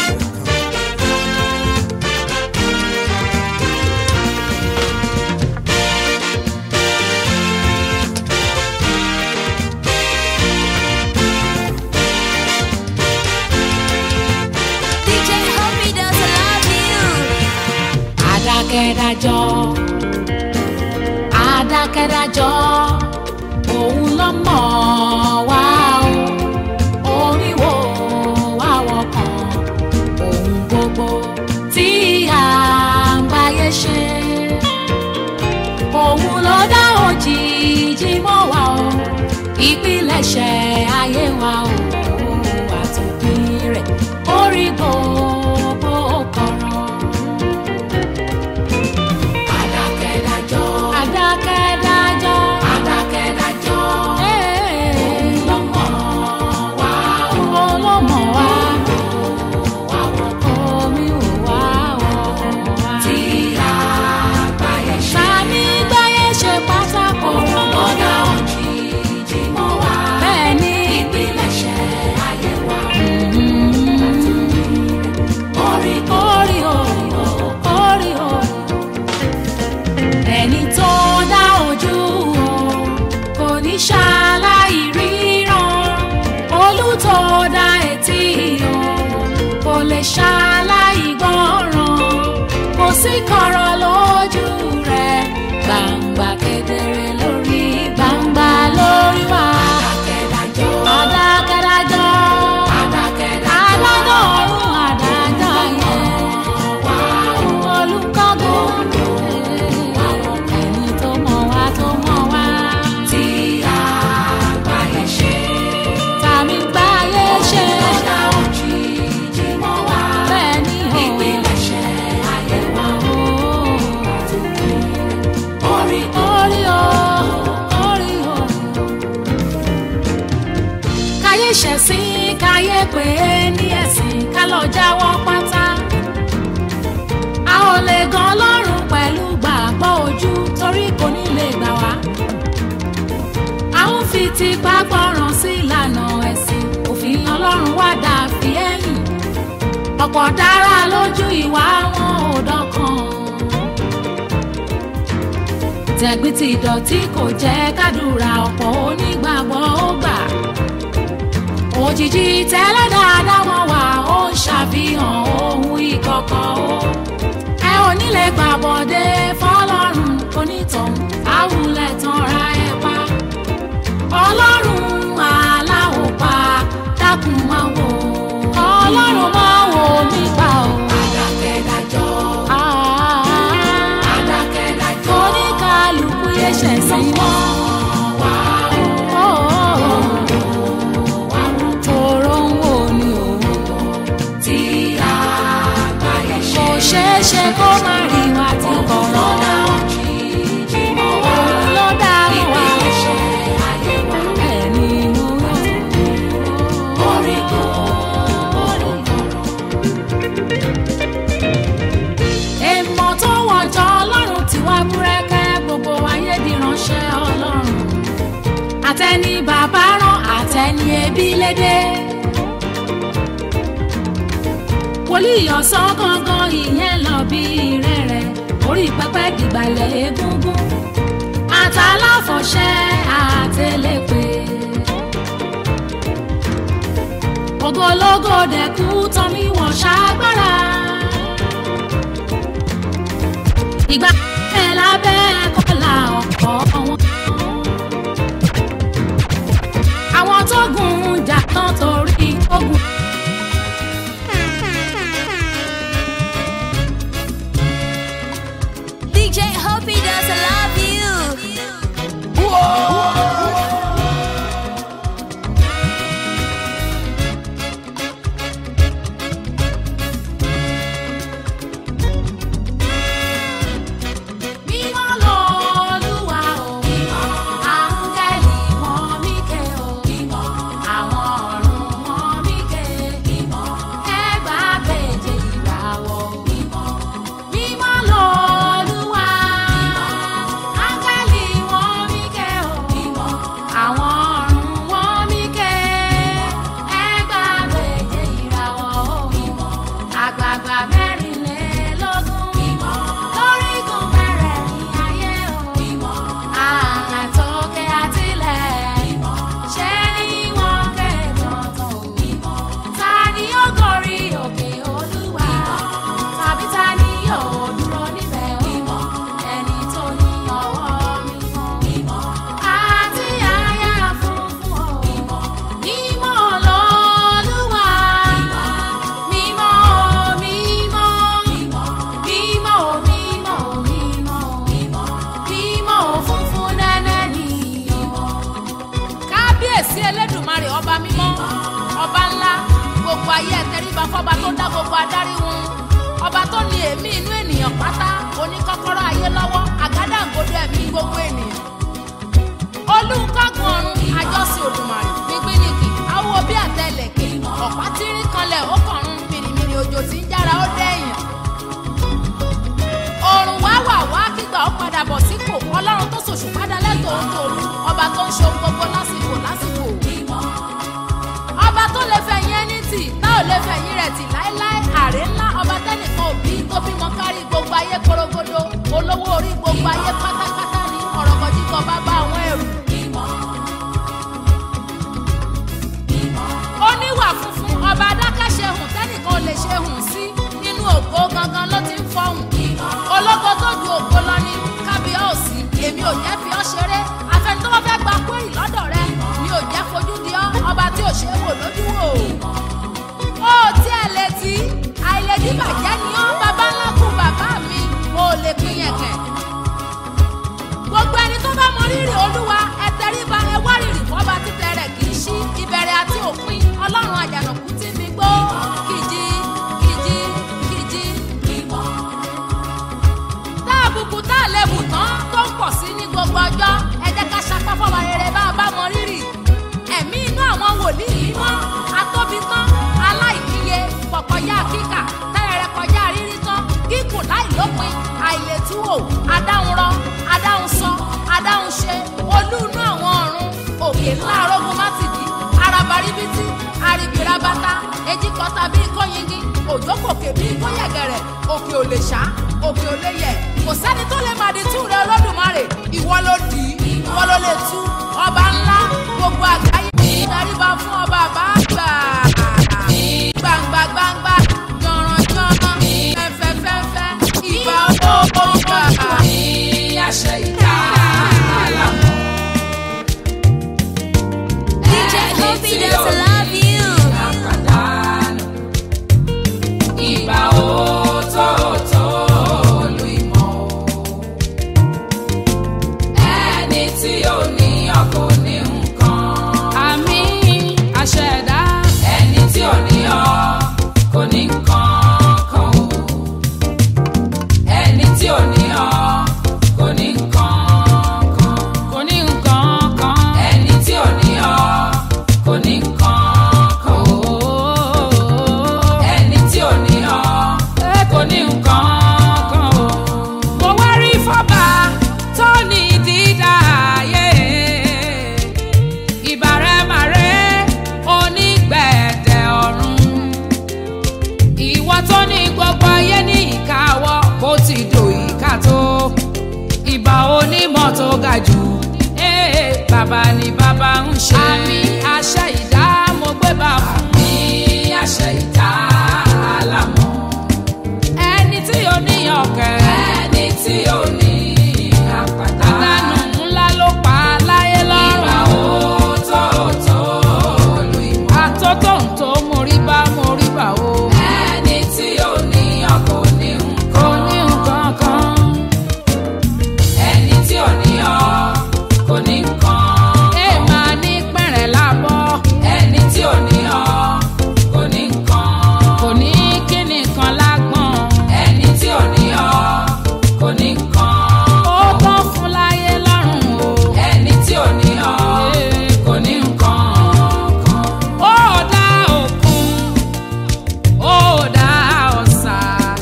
DJ Hoppy does I love you. adákẹ́dájọ́ adákẹ́dájọ́ òun ló mọ̀ wá o oríwo wá wọkàn òun gbogbo tí à ń báyé ṣe òun ló dá òjìji mọ́ wa o ìpilẹ̀ṣẹ̀ ayé wa o àtòpin rẹ̀ orí gbogbo kọ̀rọ̀. Adákẹ́dájọ́. Adákẹ́dájọ́. Adákẹ́dájọ́. Òun ló mọ̀ wá. Òun ló mọ̀ wá. Omi ò wá wá. Tí àgbáyé ṣe. Sani gbáyé ṣe pátákó. Òrùngbọ́dá òjijì mọ́ wá. Bẹ́ẹ̀ni. Ìpilẹ̀ṣẹ̀ ayé wa. Orí orí o. Orí o ẹni tó dá ojú o kò ní ṣaláì ríran olú tó dá etí o kò lè ṣaláì gbọ́ràn kò sí kọ̀rọ̀ lójú rẹ̀ gbangba kedere pè é ní ẹ̀sìn ká lọ jáwọ́ pátá a ò lè gan ọlọ́run pẹ̀lú gbàgbọ́ ojú torí kò ní lè gbà wá a ń fi tipá gbọ́ràn sí ìlànà ẹ̀sìn òfin ọlọ́run wá dà fi ẹ̀yìn ọ̀pọ̀ dára lójú ìwà wọn ò dọ́kan tẹ̀gbìn tí ìdọ̀tí kò jẹ́ kádùrà ọ̀pọ̀ onígbàgbọ́ ó gbà òjijì tẹ́lẹ̀ dáadáa wọn wà ó ń ṣàfihàn ohun ìkọ̀kọ̀ ó ẹ ò ní lè gbàbọ̀dé fọlọ́run onítọ̀hún àwùlẹ̀ tán ra ẹ pa ọlọ́run aláwọ̀ pa dákun máa wò ọlọ́run máa wò mí pa ò. adákẹ́dájọ́ adákẹ́dájọ́ oníkàlùkù yẹ ṣẹ̀sìn mọ́ wá o. tòró ń wò ní òun tí àgbáyé ṣe. kò ṣeé ṣe kó má rí wa tí kọ̀ọ̀rọ̀ dá òun ló dá wa ẹni mú orí kò orí èèmọ̀ tó wọ̀jọ́ ọlọ́run ti wá búrẹ́kẹ́ gbogbo ayé di ránṣẹ́ ọlọ́run àtẹni bàbá rán àtẹni ẹbí lédè wòlíì ọ̀sán gangan ìyẹn lọ bí rẹ̀rẹ̀ orí pẹpẹ dìgbàlẹ̀ egungun àtàláfọ̀ṣẹ́ àtẹlẹ́pẹ́ ògológo dẹ̀kú tọ́mí wọ̀n ṣàgbára ìgbà ẹ̀ lábẹ́ kọ́là ọ̀pọ̀ wọn. àwọn tó gùn jà tán torí ogun. DJ Hope he does love you. mímọ́ lọ́lúwa o áńgẹ́lì wọn míkẹ́ o àwọn ọ̀run wọn míkẹ́ ẹgbà méje ìràwọ̀ mímọ́ lọ́lúwa áńgẹ́lì wọn míkẹ́ o àwọn ọ̀run wọn míkẹ́ ẹgbà méje ìràwọ̀ àgbààgbà mẹ́rìnlélógún lórígun mẹ́rẹ̀ẹ̀rin ayé o àtòkè àtilẹ̀ ṣé ni wọ́n ké dandan o ta ni ó gorí òkè olúwa tàbí ta ni yóò dúró níbẹ̀ o ẹni tó ní ọwọ́ mímọ́ àti àyà funfun o mímọ́ lọ́lúwa mímọ́ mímọ́ mímọ́ mímọ́ mímọ́ mímọ́ funfun nẹ́nẹ́ ni kábíyèsí elédùnmarè ọba mímọ́ ọba ńlá gbogbo ayé ẹ̀tẹ́ríba fọba tó dá gbogbo adarí wọn ọba tó ní èémí inú ènìyàn pátá oníkọ́kọ́rọ́ ayé lọ́wọ́ àgádágodo ẹ̀mí gbogbo ènìyàn olùkọ́gun ọ̀run àjọsìn òdùmarè gbígbínìkì awo bí àtẹlẹ̀kẹ̀ ọ̀pá tírín kanlẹ̀ ó kọ̀run mìrìmìrì òjò tí ń jára ó dẹ̀yìn òrùn wá wà wá kígbà ó padà bọ̀ sípò ọlọ́run tó ṣòṣù padà lẹ́tọ̀ọ́ ń tòru ọba tó ń ṣe ohun gbogbo lásìkò lásìkò ọba tó lè fẹ̀yìn ẹni tì tá ò lè fẹ̀yìn rẹ̀ tì láéláé àrè ńlá ọba tẹ́nìkan òbí tó bímọ kárí gbogbo ayé korogodo olówó orí gbogbo ayé pátápátá ní ọ̀rọ̀gọ̀dìgọ̀ bàbá àwọn ẹrù. oníwà funfun ọba adákẹ́ṣe hùn tẹ́nìkan ò lè ṣe hùn sí nínú ògo gangan ló ti ń fọhùn ológo tó ju ògo lọ ní kábíọ́ọ̀sì èmi ò jẹ́ fi ọ́ ṣeré afẹni tó bá fẹ́ gba kúrì lọ́dọ̀ rẹ mi ò jẹ́ fojú di ọ́ ọba tí ò ṣe é wò lójú wò ó tí ẹ lè tí àìlèdí bàjẹ́ ni ọ́ bàbá ńlá kú bàbá mi ò lè pín yẹn kẹ̀ òkè ńlá arógun mátìdí arabaribiti aribirabata èjì kọta bíi kóyingi òjò kòkè bíi kóyẹ̀gẹ̀rẹ̀ òkè ò lè ṣá òkè ò lè yẹ̀ kò sẹ́ni tó lè máa di tú rẹ olódùmarè ìwọ ló dì í ìwọ ló lè tú ọba ńlá gbogbo àgbáyé ìdaríba fún ọba àbáàgbà gbangba gbangba yanran yanran fẹfẹfẹfẹ ìbà olóògbà àṣẹ ìdá àlàmọ. DJ Hopi does love you. àpàdánù ìgbà òótọ́ọ̀tọ́ lu ìmọ̀ o. ẹni tí ò ní ọkọ ní nǹkan. àmì àṣẹ̀dá. ẹni tí ò ní ọ kò ní nǹkan kan o. ẹni tí ò ní ọ kò ní nǹkan kan. kò ní nǹkan kan. ẹni tí ò ní ọ kò ní nǹkan kan o. ẹni tí ò ní ọ kò ní nǹkan kan o. mo wá rí fọ́bà tó ní dídá ayé ìbàrẹ̀màrẹ́ onígbẹ̀dẹ̀ ọ̀run ìwọ tó ní gbogbo ayé ní ìkáwọ́ bó ti dò ìka tó ìbà onímọ̀ tó ga jù ee bàbá ni bàbá ń ṣe. àmì àṣẹ ìdá mo gbé bá fún. àmì àṣẹ ìdá àlàmọ́. ẹni tí ò ní ọ̀kẹ́. ẹni tí ò ní àpáta. àdánù ńlá ló pa láyé lọ́rùn. ìwà òótọ́ọ̀tọ́ lu ìmọ̀. àtótó ń tó mórí bá mórí bá o. ẹni tí ò ní ọkọ̀ ní nǹkan. kò ní nǹkan kan ẹni tí ò ní ọ kò ní nǹkan. ẹ máa ní pẹ̀rẹ̀ lábọ́. ẹni tí ò ní ọ kò ní nǹkan. kò ní kíni kan lágbọ̀n. ẹni tí ò ní ọ kò ní nǹkan. ó tán fún láyé lọ́rùn o. ẹni tí ò ní ọ kò ní nǹkan kan. ó dá òkun ó dá ọ̀sà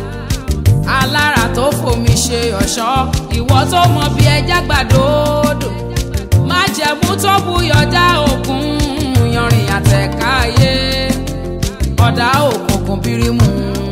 alára tó fomi ṣe ọ̀ṣọ́ ìwọ tó mọ bí ẹja gbàdódò májẹ̀mú tó buyọ̀dá òkun yanrìn àtẹ̀káyé ọ̀dà òkùnkùn bírímù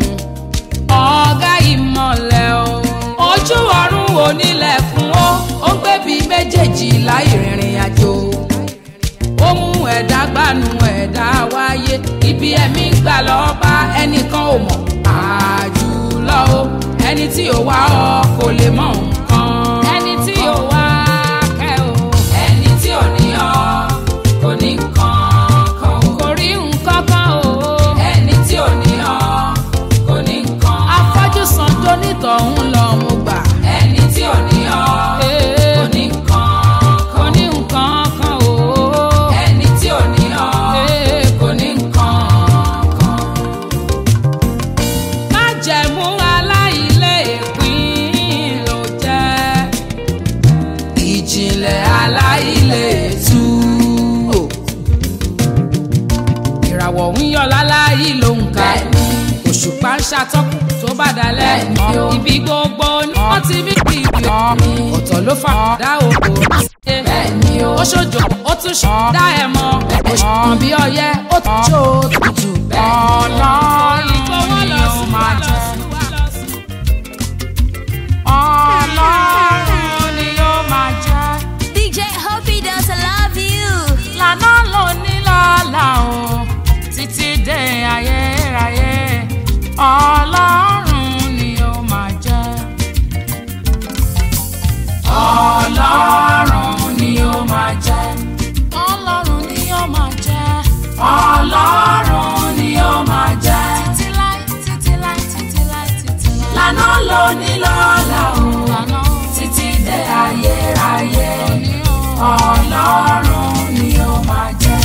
ọ̀gá ìmọ̀lẹ̀ o ojú ọ̀run onílẹ̀kùn ó ó ń gbébi méjèèjì láì rìnrìn àjò ó mú ẹ̀dá gbanú ẹ̀dá wáyé ibi ẹ̀mí gbà lọ́ọ́ bá ẹnìkan ò mọ̀ àjùlọ o ẹni tí ò wá ọ kò lè mọ nǹkan. ẹni tí ò wá kẹ́ o. ẹni tí ò ní ọ kò ní nǹkan kan o. kò rí nǹkan kan o. ẹni tí ò ní ọ kò ní nǹkan. afọ́jú san tó nítọ̀hún lọ mo gbà. ẹni tí ò ní ọ kò ní nǹkan kò ní nǹkan kan o. ẹni tí ò ní ọ kò ní nǹkan kan májẹ̀mú aláìlé ìpín ló jẹ́ ìjìnlẹ̀ aláìlé tú. ìràwọ̀ ń yọ láláyé ló ń ka òṣùpá ń ṣàtọ́kùn tó bá dalẹ̀ ibi gbogbo ni wọ́n ti bí ibi ọ̀tọ̀ ló fà dá òkò ó ṣojo ó tún dá ẹ mọ́ òṣùpá bí ọyẹ́ ó tún ṣó tutù ọlọ́run ni ó máa jẹ́ ọlọ́run ni ó máa jẹ́ DJ Hopi does love you. lànà ló ní lọ́la o títí dé ayérayé ọlọ́run ni ó máa jẹ́ ọlọ́run ni ó máa jẹ́ ọlọ́run ni ó máa jẹ́ ọlọ́run ni ó máa jẹ́ títí láì títí láì títí láì títí láì lànà ló ní lọ́la o títí dé ayérayé ọlọ́run ni ó máa jẹ́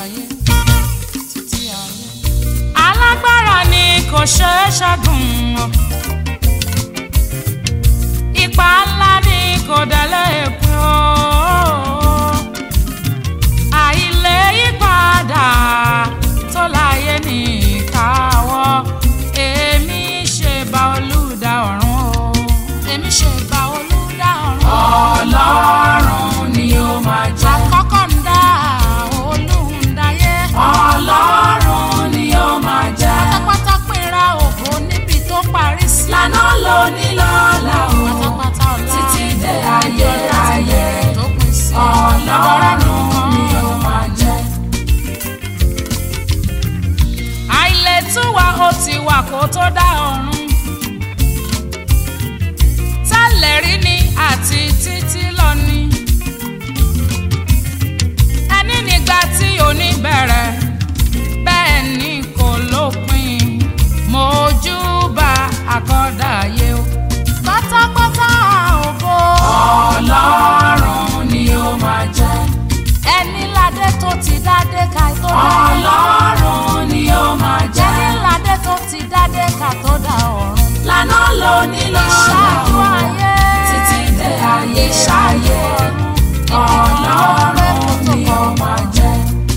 alágbára ni kò ṣeé ṣẹ́gun o. ipa ńlá ni kò délé pín o. àìlè yípadà tó láyé ní ìkáwọ́ èmi ṣe bá olùdá ọ̀run o. èmi ṣe bá olùdá ọ̀run. ọlọ́run ni ó máa jẹ́. àkọ́kọ́ ń dá. ló ní lọ́la o pátápátá ọ̀la títí dé ayérayé tó pín sí ọlọ́run ni ó máa jẹ́. àìlètúwà ó ti wà kó tó dá ọ̀run tẹ́lẹ̀ rí ni àti títí lọ ni ẹni nígbà tí òní bẹ̀rẹ̀ bẹ́ẹ̀ ni kò lópin mojúbà àkọ́dàyé o pátápátá ògo ọlọ́run ni ó máa jẹ́. ẹni ládé tó ti dádé ká tó dá ọlọ́run ni ó máa jẹ́. ẹni ládé tó ti dádé ká tó dá ọ̀run. lànà ló ní lọ́la Ìṣáájú o ayé. títí dé ayérayé ọlọ́run ni ó máa jẹ́.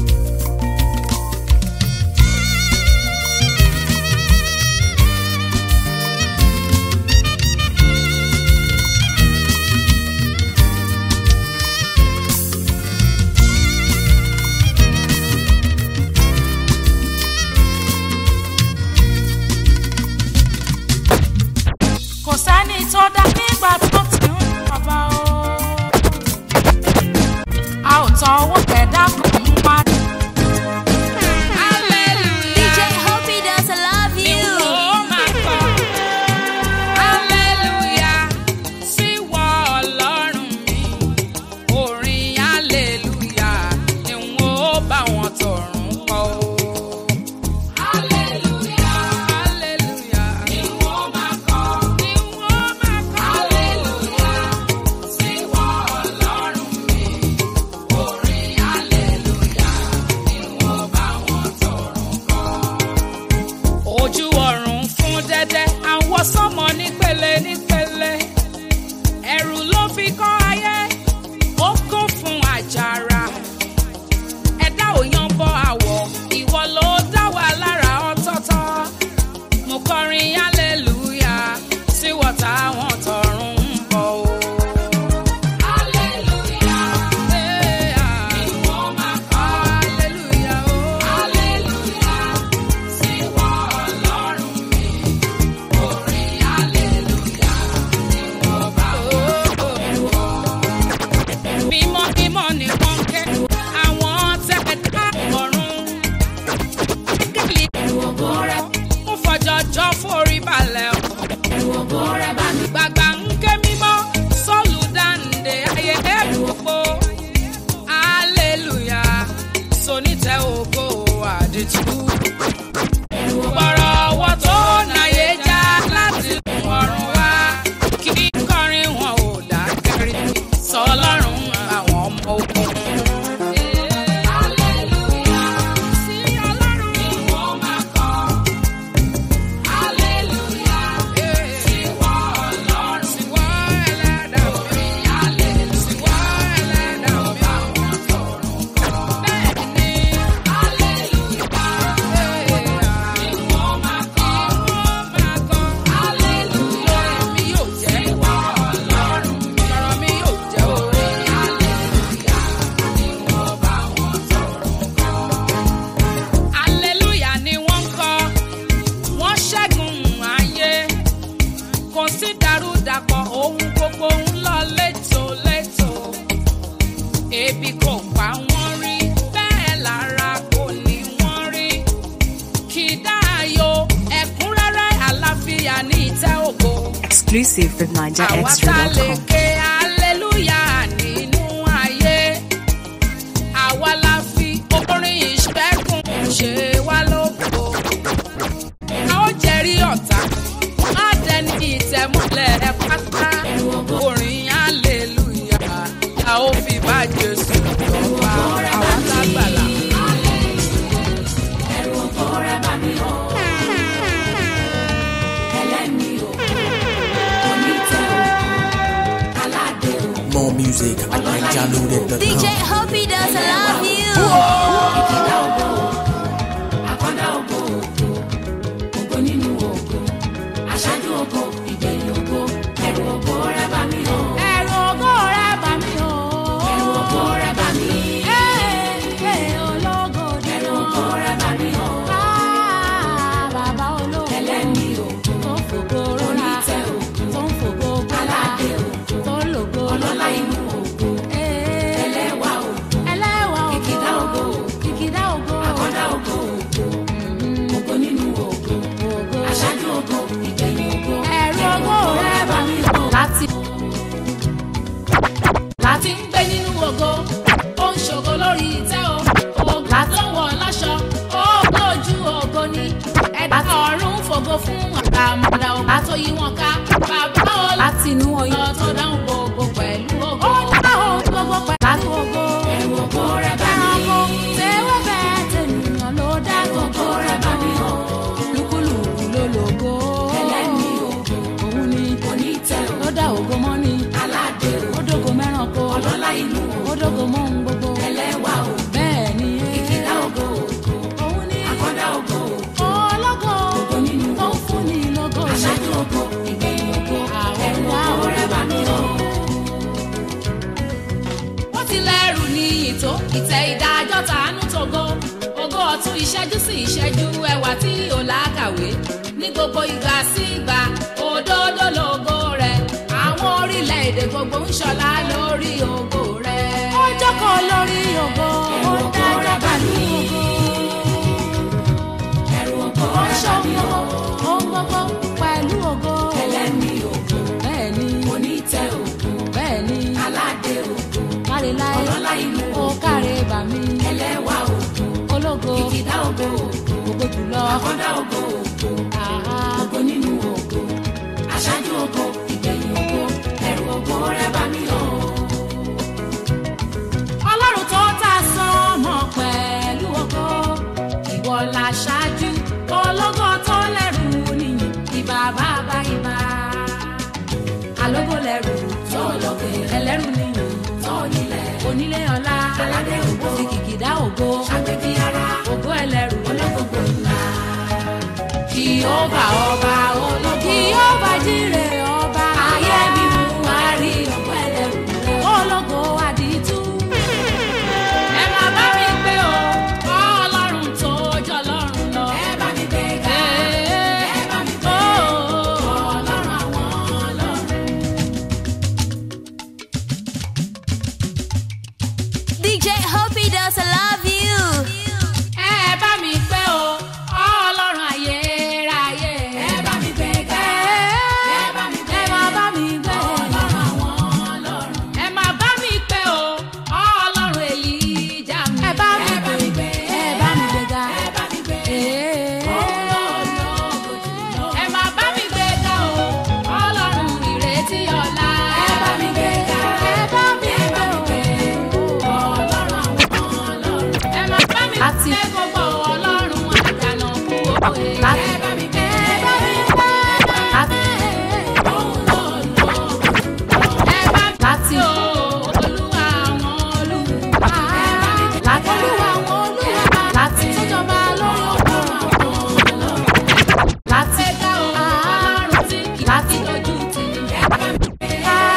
kò sẹ́ni tó dá nígbà tó ti ń bàbá o. a ò tọ owó kẹ̀dá kan ń wá. DJ Hope does love you. ojú ọ̀run fún dẹ́dẹ́ àwọn sọ́mọ nípele nípele ẹ̀rù ló fi kọ́ ayé ó kún fún àjàrà ẹ̀dá ò yan bọ́ àwọ̀ ìwọ ló dá wa lára ọ̀tọ̀ọ̀tọ̀ mo kọrin hallelujah sí wọ́tá wọn tọ̀run ń bọ̀ o. Hallelujah. Eh, ah. Hallelujah, oh. Sí wọ Ọlọ́run mi, orin hallelujah ni mo bá wọ. Mímọ́ mímọ́ ni wọ́n ké, àwọn tẹ̀dá ọ̀run. Gẹ́gẹ́lì ògo rẹ̀ ń fọjọ́jọ́ forí balẹ̀ o. Gbàgbà ń ké mímọ́, sọ́ọ̀lù dáǹdè ayé gbogbo. Hallelujah, sonítẹ̀ ògo àdìtú gbọ́rọ̀ ọwọ́ tó náyé já láti ọ̀run wá kí kọrin wọn ò dákẹ́rì sọ ọlọ́run àwọn ọmọ ogun. Sí Ọlọ́run ni wọ́n máa kọ. Sí wọ Ọlọ́run. Sí wọ ẹlẹ́dàá mi. Sí wọ ẹlẹ́dàá mi. Bẹ́ẹ̀ ni. Hallelujah ni wọ́n ń kọ, wọ́n ṣẹ́gun ayé. Kò sí dàrúdàpọ̀ ohun gbogbo ń lọ létòlétò. Ebi kò pa wọ́n rí, bẹ́ẹ̀ lára kò ní wọ́n rí. Kìdáyò ẹ̀kúnrẹ́rẹ́ àlàáfíà ní ìtẹ́ ògo. Exclusive with Àwa tá lè NigerExtra.com. ké hallelujah nínú ayé. Àwa la fi orin ìṣẹ́gun ṣe wá lóko. A ó jẹ́rìí ọ̀tá, má dẹni ìtẹ̀mọ́lẹ̀ pátá. Orin hallelujah la ó fi bá Jésù lọ́wọ́ àwa lágbàlá. More music at NigerLoaded.com. DJ Hope does love you. Ẹ̀rù ògo rẹ̀ bà mí o. Ẹ̀rù ògo rẹ̀ bà mí. Ẹ̀ẹ́ ológo ni Ẹ̀rù ògo rẹ̀ bà mí o. Bàbá ológo. Ẹlẹ́ni ògo. Tó fògo rọra. fún àkàmọ̀dà ọba tó yí wọn ká bàbá ọlọ́run láti inú oyún lọ tó dáhùn gbogbo pẹ̀lú ògo. ó dáhùn gbogbo pẹ̀lú ògo ẹ̀rù ògo rẹ̀ bá ẹranko mi. tẹ́wọ́ bẹ́ẹ̀ tẹ̀nìyàn ló dá ògo rẹ̀ bá mi o. lúkúlùkù ló lògo ẹlẹ́ni ògo òun ni onítẹ̀ o. ló dá ògo mọ́ ni aládé o. ó dógo mẹ́ranko ọlọ́lá inú o. ó dógo mọ́ ohun gbogbo ẹlẹ́wà o. bẹ́ẹ̀ ni ìkìlá ògo ògo. òun ni àkọ́dá ògo ògo. ọlọ́gọ́ ògo nínú tó ń ògo. fún ni lógo aṣáájú ògo ìgbẹ̀yìn ògo. ẹ̀rù ògo rẹ̀ bá mi o. wọ́n ti lẹ́rù ní ìtó ìtẹ́ ìdájọ́ tàánú tógo ògo ọ̀tún ìṣẹ́jú sí ìṣẹ́jú ẹwà tí ò lákàwé ní gbogbo ìgbà sí ìgbà òdodo lógo rẹ̀ àwọn orílẹ̀-èdè gbogbo ń ṣọlá lórí ògo rẹ̀. ó jókòó lórí ògo ó dájọ́ pẹ̀lú ẹ̀rù ògo ògo ó rẹ̀ bá ṣọ́ mi o. ohun gbogbo pẹ̀lú ògo ẹlẹ́ni ògo bẹ́ẹ̀ ni onítẹ̀ ògo bẹ́ẹ̀ ni aládé ògo káre láyé ọlọ́lá inú ó káre bà mí ẹlẹ́wà ògo ológo ìkìdá ògo ògo ògo jùlọ àkọ́dá ògo ògo àhá ògo nínú ògo aṣáájú ògo ìgbẹ̀yìn ògo ẹ̀rù ògo rẹ̀ bá mi o. ọlọ́run tó ta sánmọ̀ pẹ̀lú ògo ìwọ la ṣáájú ológo tó lẹ́rù nìyí ìbà bàbá ìbà alógo lẹ́rù tó lókè ẹlẹ́rù nìyí tó nílẹ̀ onílé ọlá aládé ògo kìkìdá ògo ṣàgbégi ara ògo ẹlẹ́rù olókòkò ńlá Jèhófà ọba ológo Jèhófà jíre ọba ayé mi mú wá rí ògo ẹlẹ́rù rẹ̀. ológo àdìtú. ẹ máa bá mi gbé o ọlọ́run tó jọ lọ́run lọ. ẹ bá mi gbé ga ẹ bá mi gbé ọlọ́run àwọn ọlọ́run. DJ Hope does love you. ẹ bá mi gbé o ọlọ́run ayérayé. ẹ bá mi gbé ga ẹ bá mi gbé ẹ máa bá mi gbé ọlọ́run àwọn ọlọ́run. ẹ máa bá mi gbé o ọlọ́run èlíjà mi. ẹ bá mi gbé ẹ bá mi gbé ga. ẹ bá mi gbé. Ee. ẹ máa bá mi gbé ga o ọlọ́run ìrètí ọ̀la. ẹ bá mi gbé ga ẹ bá mi gbé o. ọlọ́run àwọn ọlọ́run. ẹ máa bá mi Láti- gbé gbogbo ọlọ́run àjànà kú òye. Láti- ẹ bá mi gbé ẹ bá mi gbé láti ẹ bá mi láti gbé o olúwa àwọn olúwa. ẹ bá mi gbé láti olúwa àwọn olúwa láti tójọba lórí òkú láti gbé ga o ọlọ́run tí kì í láti dojú tì ní. ẹ bá mi gbé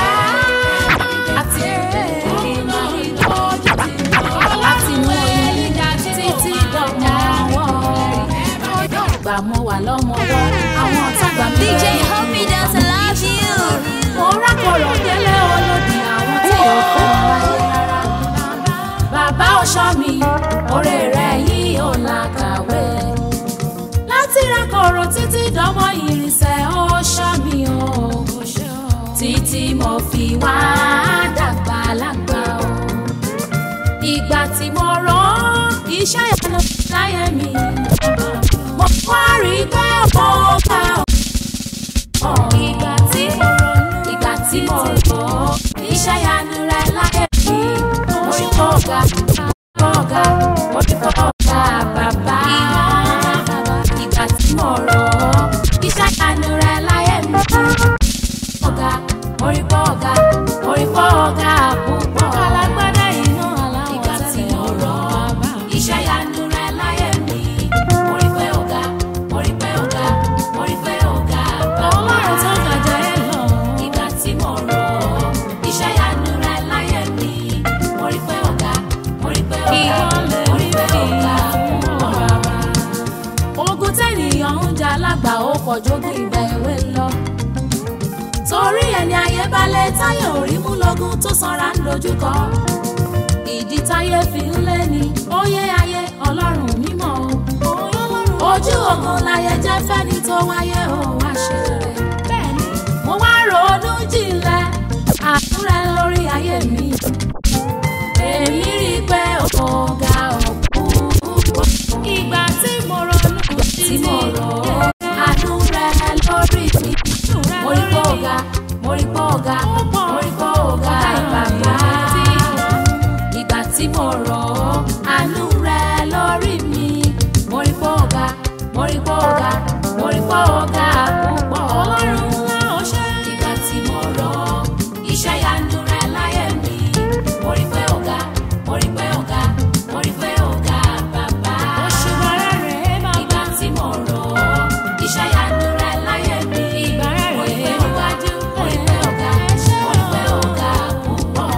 láti iná ìtọ́jú ti láti inú oyún títí dọ̀mọ́ wọ́ ọjọ́ ìgbà mo wà lọ́mọwọ́ àwọn ọ̀tá gbà mí DJ lẹ́yìn. Hope does love you. mo rákòrò délé olódì àwọn tí ò fẹ́ wọn láyé rárá. bàbá ọ̀ṣọ́ mi oore rẹ̀ yìí ò làkàwé. láti rákòrò títí dánmọ́ ìrìnsẹ̀ ọ̀ṣọ́ mi o. títí mo fi wá dàgbà lágbà o. ìgbà tí mo rán iṣẹ́ ìyanu láyé mi. mo wá rí i pé mo gbà ọ́ ìgbà tí mo ronú ìgbà tí mo rò ó iṣẹ́ yanu rẹ̀ láyé mi orí kọ̀ọ̀gà kọ̀ọ̀gà orí kọ̀ọ̀gà bàbá ìgbà tí mo rò ó iṣẹ́ yanu rẹ̀ láyé mi kọ̀ọ̀gà orí kọ̀ọ̀gà orí kọ̀ọ̀gà púpọ̀ alágbádá iná aláwọ̀ ìgbà tí mo rò ó iṣẹ́ yanu rẹ̀ láyé mi orí pé ọ̀gá orí pé ọ̀gá orí pé ọ̀gá bàbá ọlọ́run tó gàjà ẹ lọ. ìgbà tí mo rò ó iṣẹ́ yanu rẹ̀ láyé mi orí pé ọ̀gá orí pé ọ̀gá orí pé ọ̀gá ọ̀rọ̀ wa. ogun tẹ́nìyàn ń jà lágbà ó kọjú kí ìgbà èwe lọ torí ẹni ayé balẹ̀ táyé orí mú lọ́gùn tó sanra ń dojúkọ. ìdí táyé fi ń lé ní óyé ayé ọlọ́run mímọ́ o. ojú ogun láyé jẹ́ fẹ́ni tó wáyé o wá ṣe rere. bẹ́ẹ̀ni mo wá ronú jinlẹ̀ àtúrẹ lórí ayé mi. èmi rí i pé ọ̀gá ọ̀pọ̀ ìgbà tí mo ronú tí mo rò ó àánú rẹ̀ mo rí pé ọ̀gá púpọ̀. ọlọ́run ńlá ọṣẹ́. ìgbà tí mo rọ iṣẹ́ yanu rẹ láyé mi. mo rí pé ọ̀gá mo rí pé ọ̀gá mo rí pé ọ̀gá bàbá. oṣù bàrẹ̀ rẹ̀ bàbá. ìgbà tí mo rọ iṣẹ́ yanu rẹ láyé mi. ìbàrẹ̀ rẹ̀ mo rí pé ọ̀gá mo rí pé ọ̀gá mo rí pé ọ̀gá púpọ̀.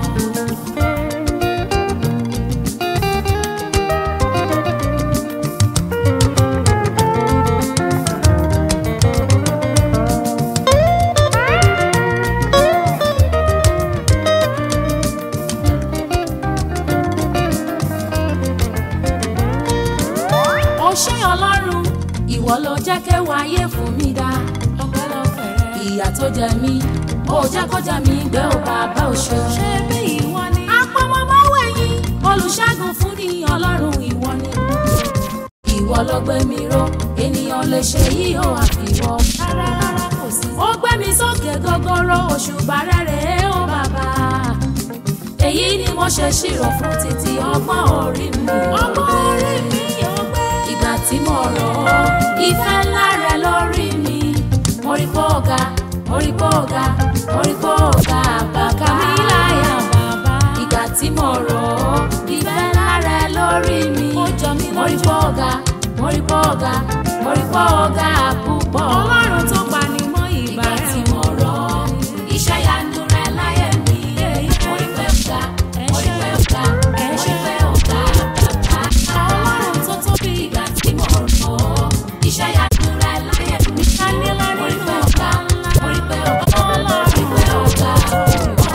ó ṣé ọlọ́run ìwọ ló jẹ́ kéwàá ayé fún mi dá ọpẹ́lọpẹ́ rẹ. ìyà tó jẹ mí ó jẹ́ kó jẹ mí gbé ó bàbá òṣè. ṣé bí ìwọ ni. apọmọmọwé yín olùṣègùn fún ni ọlọ́run ìwọ ni. ìwọ ló gbé mi ró ènìyàn lè ṣe yí ó àfiwọ́. rárá rárá kò sí. ó gbé mi sókè gogoro òṣùbà rẹ̀ rèé ó bàbá èyí ni mo ṣe ṣírò fún títí ọgbọ́n orí mi. ọgbọ́n orí mi ò gbé. ìgbà tí mo rọ̀ ọ́ ìfẹ́ ńlá rẹ lórí mi. mo rí pé ọ̀gá mo rí pé ọ̀gá mo rí pé ọ̀gá bàbá mi láyà bàbá. ìgbà tí mo rọ̀ ọ́ ìfẹ́ ńlá rẹ lórí mi. ó jọ mí lójú. mo rí pé ọ̀gá mo rí pé ọ̀gá mo rí pé ọ̀gá púpọ̀. ọlọ́run tó pa ni mọ́ ìgbà rẹ̀. ìgbà tí mo rọ̀ ọ́ iṣẹ́ yanu rẹ láyé mi. mo rí pé ọ̀gá mo rí pé ọ̀gá mo rí pé ọ̀gá bàbá. ọlọ́run tó tóbi. ìgbà tí mo rọ̀ ọ́ iṣẹ́ yanu rẹ láyé mi. mo rí pé ọ̀gá mo rí pé ọ̀gá mo rí pé ọ̀gá púpọ̀.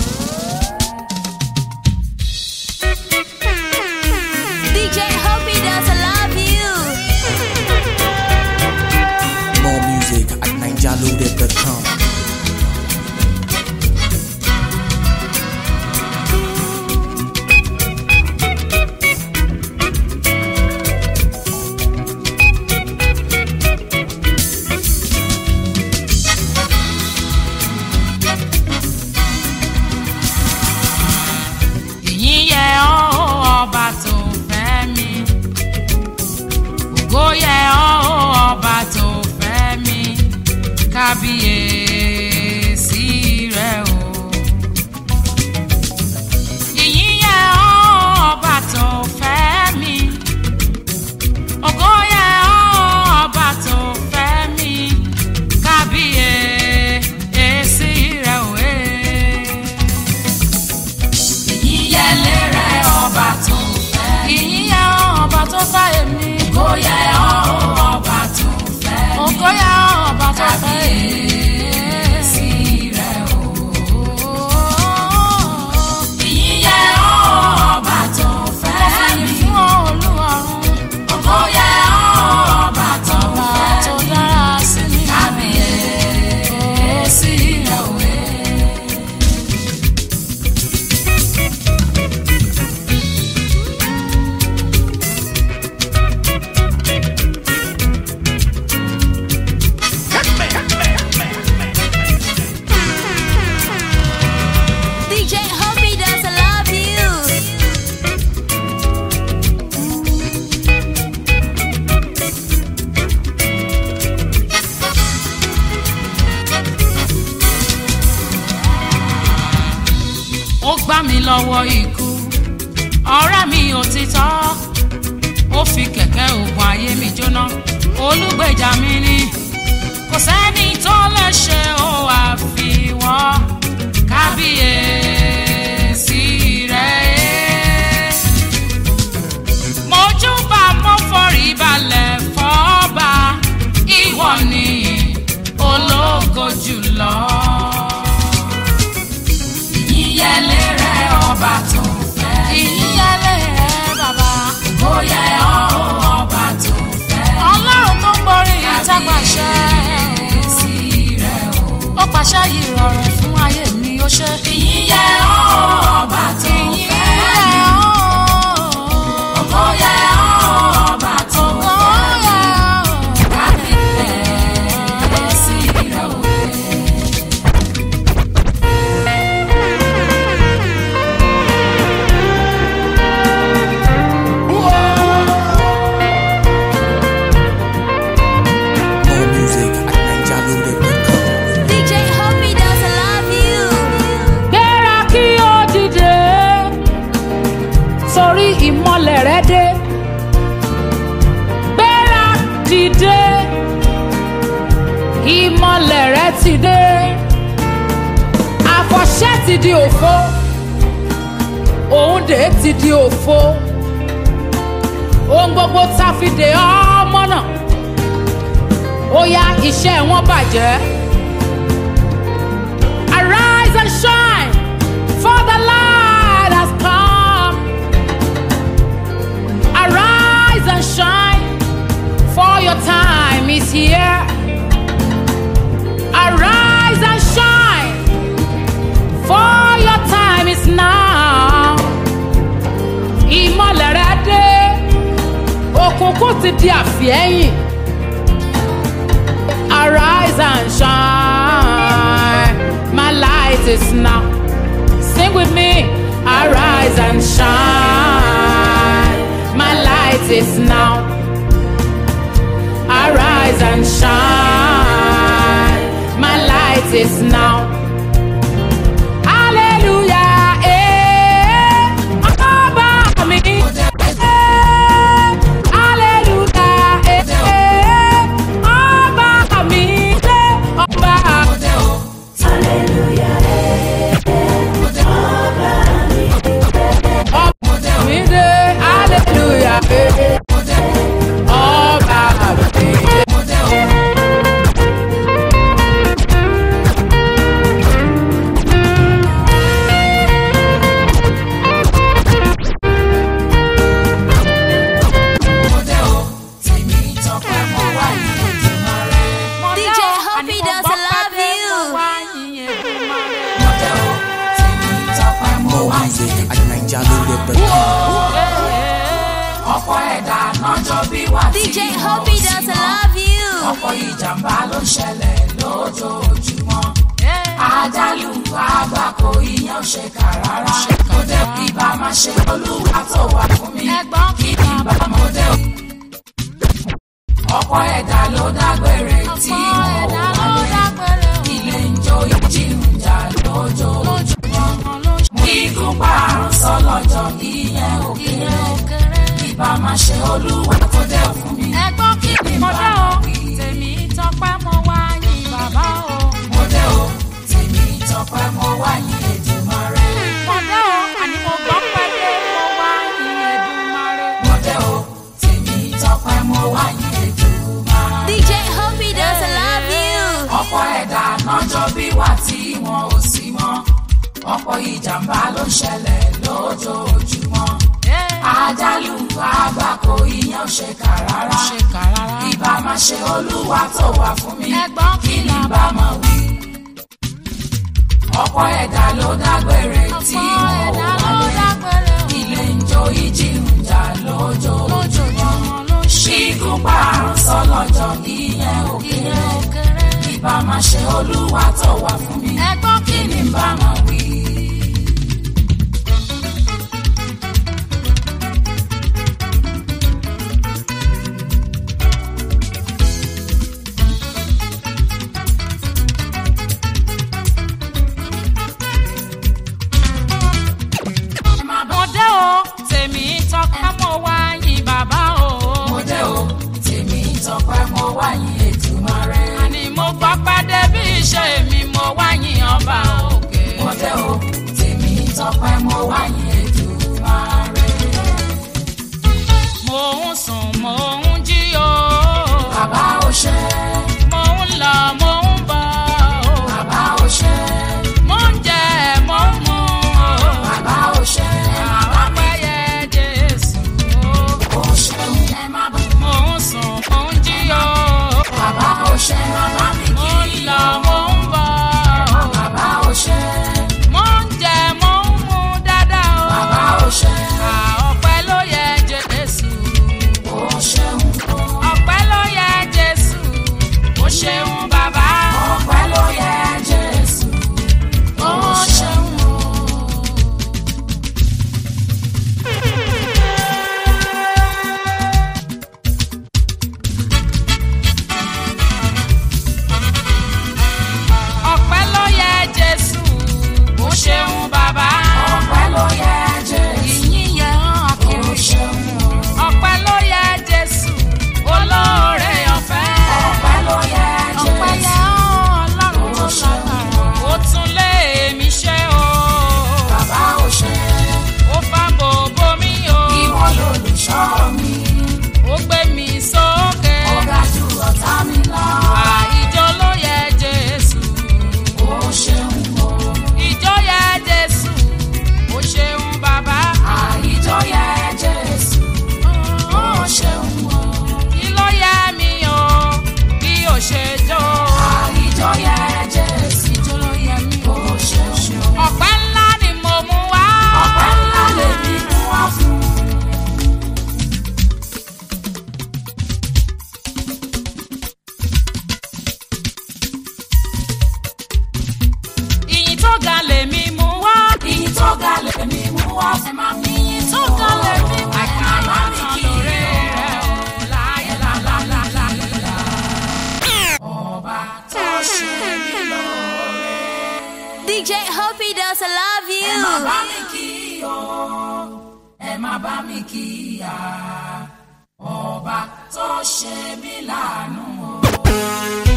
DJ Hobby does love you. More music at ninjaloaded.com. ìyìn yẹ ọ́ ọba tó fẹ́ mi ògo yẹ ọ́ ọba tó fẹ́ mi kábíyèsí rẹ o. ìyìn yẹ ọ́ ọba tó fẹ́ mi ògo yẹ ọ́ ọba tó fẹ́ mi kábíyèsí rẹ o. Eh ìyíyẹlé rẹ ọba tó fẹ́. ìyíyẹ ọba tó fẹ́ èmi. ògóyẹ ọba tó fẹ́ mi. ògóyẹ ọba tó fẹ́ èmi. kábíyèsí rẹ o. ìyíyẹ ọba tó fẹ́ mi. fún olúwarun. ògóyẹ ọba tó fẹ́ mi. tó dára sí mi. kábíyèsí rẹ o. DJ Hobby does love you. ó gbá mi lọ́wọ́ ikú ọ̀rẹ́ mi òtítọ́ ó fi kẹ̀kẹ́ ògùn ayé mi jóná olùgbèjà mi ni kò sẹ́ni tó lè ṣe ó àfiwọ́ kábíyèsí rẹ̀ mojúbà mo forí balẹ̀ fọ́ba ìwọ ni ológo jùlọ ìyíyẹlé rẹ ọba tó fẹ́. ìyíyẹlé rẹ bàbá. ó yẹ ọ́ ọba tó fẹ́. ọlọ́run tó ń borí ìtàpàṣẹ. sí rẹ o. ó pàṣẹ yìí rọrùn fún ayé mi ó ṣe. ìyíyẹ ọ́ ọba tó fẹ́. ìyíyẹ ọ́. ó yẹ ọ́ ọba tó fẹ́. ó yẹ ọ́. kábíyèsí rẹ o. ìmọ̀lẹ̀ rẹ ti dé àfọ̀ṣẹ́ ti di òfo òun dè ti di òfo ohun gbogbo tá a fi dè ọmọ náà ó yá iṣẹ́ wọn bàjẹ́. Arise and shine, for the light has come. Arise and shine, for your time is here. Arise and shine, for your time is now. Ìmọ̀lẹ̀ rẹ dé, òkùnkùn ti di àfihẹ́yìn. Arise and shine, my light is now. Sing with me, arise and shine, my light is now. Arise and shine, my light is now. Hallelujah, eh, ọba mi. Eh, hallelujah, eh, eh, ọba mi dé, ọba. Ọba mi dé, hallelujah, eh, ọba mi dé. DJ Hoppy does love you. More music at NigerLoaded.com. ọ̀pọ̀ ẹ̀dá lọ́jọ́ bí wà tí DJ wọn ò Hoppy sí does mọ́. love you. ọ̀pọ̀ ìjàmbá ló ń ṣẹlẹ̀ lójoojúmọ́. àjálù àgbákò ìyẹn ò ṣe kà rárá. mo dé ibà máa ṣe olúwa tó wà fún mi. kí ni bá mo dé o. ọ̀pọ̀ ẹ̀dá ló dágbére tí wọn ò wálé. ilé ń jó ìjì ń jà lójoojúmọ́. kíkún parun sọ́lọ́jọ́ ìyẹn ò kéré. ibà máa ṣe olúwa tó dé fún mi. ẹgbọ́n kí Kí ni mo bá dé o wí? tèmi tọpẹ́ mo wá yìn bàbá o. mo dé o tèmi tọpẹ́ mo wá yìn Èdùmàrè. mo dé o àní mo gbọ́ pẹ́lẹ́ mo wá yìn Èdùmàrè. mo dé o tèmi tọpẹ́ mo wá yìn Èdùmàrè. DJ Hoppy does love you. ọ̀pọ̀ ẹ̀dá lọ́jọ́ bí wà tí wọn ò sí mọ́ ọ̀pọ̀ ìjàmbá ló ń ṣẹlẹ̀ lójoojúmọ́ àjálù àgbákò ìyẹn ò ṣe kà rárá ìbá máa ṣe olúwa tó wà fún mi Ẹ̀gbọ́n kí ni bá máa wí. ọ̀pọ̀ ẹ̀dá ló dágbére tí wọn ò wálé ilé ń jó ìjì ń jà lójoojúmọ́ ṣígun parun sọlọ́jọ́ ìyẹn ò kéré ìbá máa ṣe olúwa tó wà fún mi kí ni bá máa wí. mo dé o tèmi tọpẹ́ mo wá yìn bàbá o. mo dé o tèmi tọpẹ́ mo wá yìn Èdùmàrè. àní mo gbọ́ pẹ́dé bí iṣẹ́ mi mo wá yìn ọba òkè. mo dé o tèmi tọpẹ́ mo wá yìn Èdùmàrè. mo ń sùn mo ń jí o. bàbá ò ṣe mo ń lọ mo ń bọ̀ o. bàbá ò ṣe mo ń jẹ mo ń mu o. bàbá ò ṣe àwọn pẹ́yẹ Jésù o. ò ṣeun ẹ má bọ̀. mo ń sùn mo ń jí o. bàbá ò ṣe bàbá mi mo kì ń í lọ mo ń bọ̀ o. bàbá ò ṣe mo ń jẹ mo ń mu dáadáa o. bàbá ò ṣe À, ọpẹ́ ló yẹ Jésù. ò ṣeun wá fún mi. Ìyìn tó ga lè mi máa tán lórí rẹ̀ o láyé lálálálá. Ọba tó ṣe mí lóore. DJ Hope he does love Ẹ má bá you. mi kí o, ẹ má bá mi kí ya. Ọba tó ṣe mí láàánú o.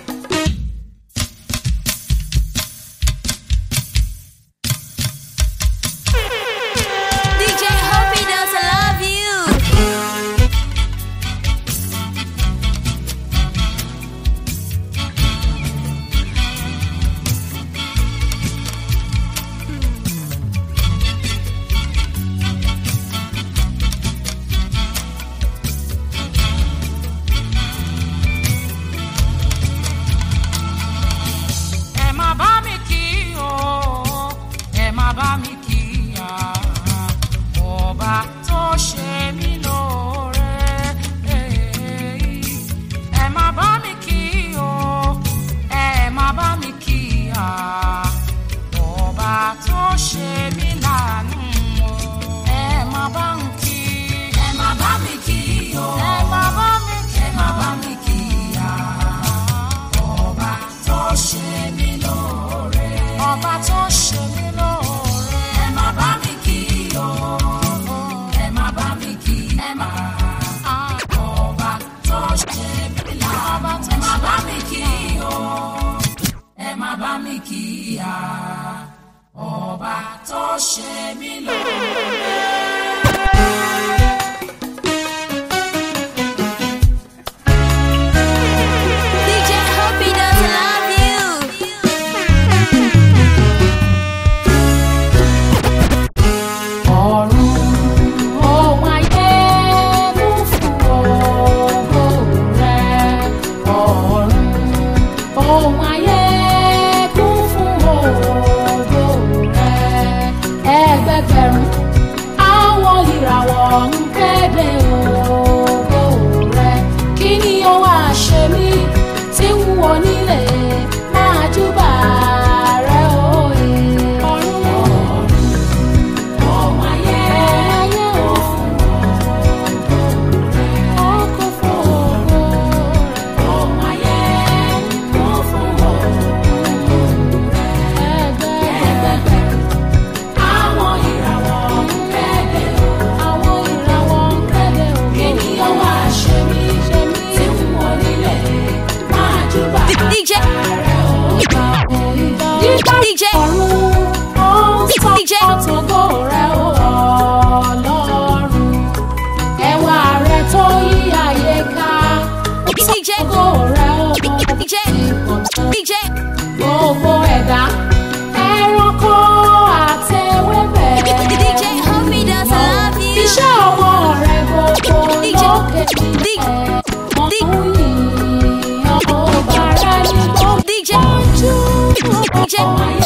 DJ Hope he does love you. ẹ má bá mi kí o ẹ má bá mi kí ya ọba tó ṣe mí lóore ẹ má bá mi kí o ẹ má bá mi kí ya ọba tó ṣe mí láàánú o ẹ má bá mi kí ẹ má bá mi kí o ẹ má bá mi kí ẹ má bá mi kí ya ọba tó ṣe mí lóore. ọba tó ṣe mí lóore. ẹ má bá mi kí o. ẹ má bá mi kí. ẹ má. ọba tó ṣe mí lóore. ẹ má bá mi kí o. ẹ má bá mi kí ya. ọba tó ṣe mí lóore. DJ Hope he does love you. ọ̀run ohun ayé kún fún ògo rẹ̀ ọ̀run ohun ayé kún fún ògo rẹ̀ ẹgbẹgbẹ̀rún àwọn ìràwọ̀ ń kéde ògo rẹ̀ kí ni ó wá ṣe mí tí ń wọ nílé máa júbà rẹ̀ òye ọ̀run ọ̀run. Ohun ayé ó fún ògo fún ògo rẹ̀. Ohun ayé ó fún ògo rẹ̀. Ẹgbẹgbẹ̀rún àwọn ìràwọ̀ ń kéde o. Àwọn ìràwọ̀ ń kéde o. Kí ni ó wá ṣe mí ṣe mí tí ń wọ nílẹ̀ máa júbà DJ rẹ̀ ọba òyìnbó. DJ Ọ̀run ó ń sọ DJ ògo rẹ̀ o Ọlọ́run. Ẹwà rẹ̀ tó yí ayé ká. DJ Ògo rẹ̀ o DJ DJ gbogbo ẹ̀dá. Ẹranko àtewébẹ̀. DJ Hope he does love you. Iṣẹ́ ọwọ́ rẹ̀ gbogbo DJ lókè DJ nílẹ̀. Wọ́n ń yìn ọba rẹ̀ ní gbogbo DJ ojú. DJ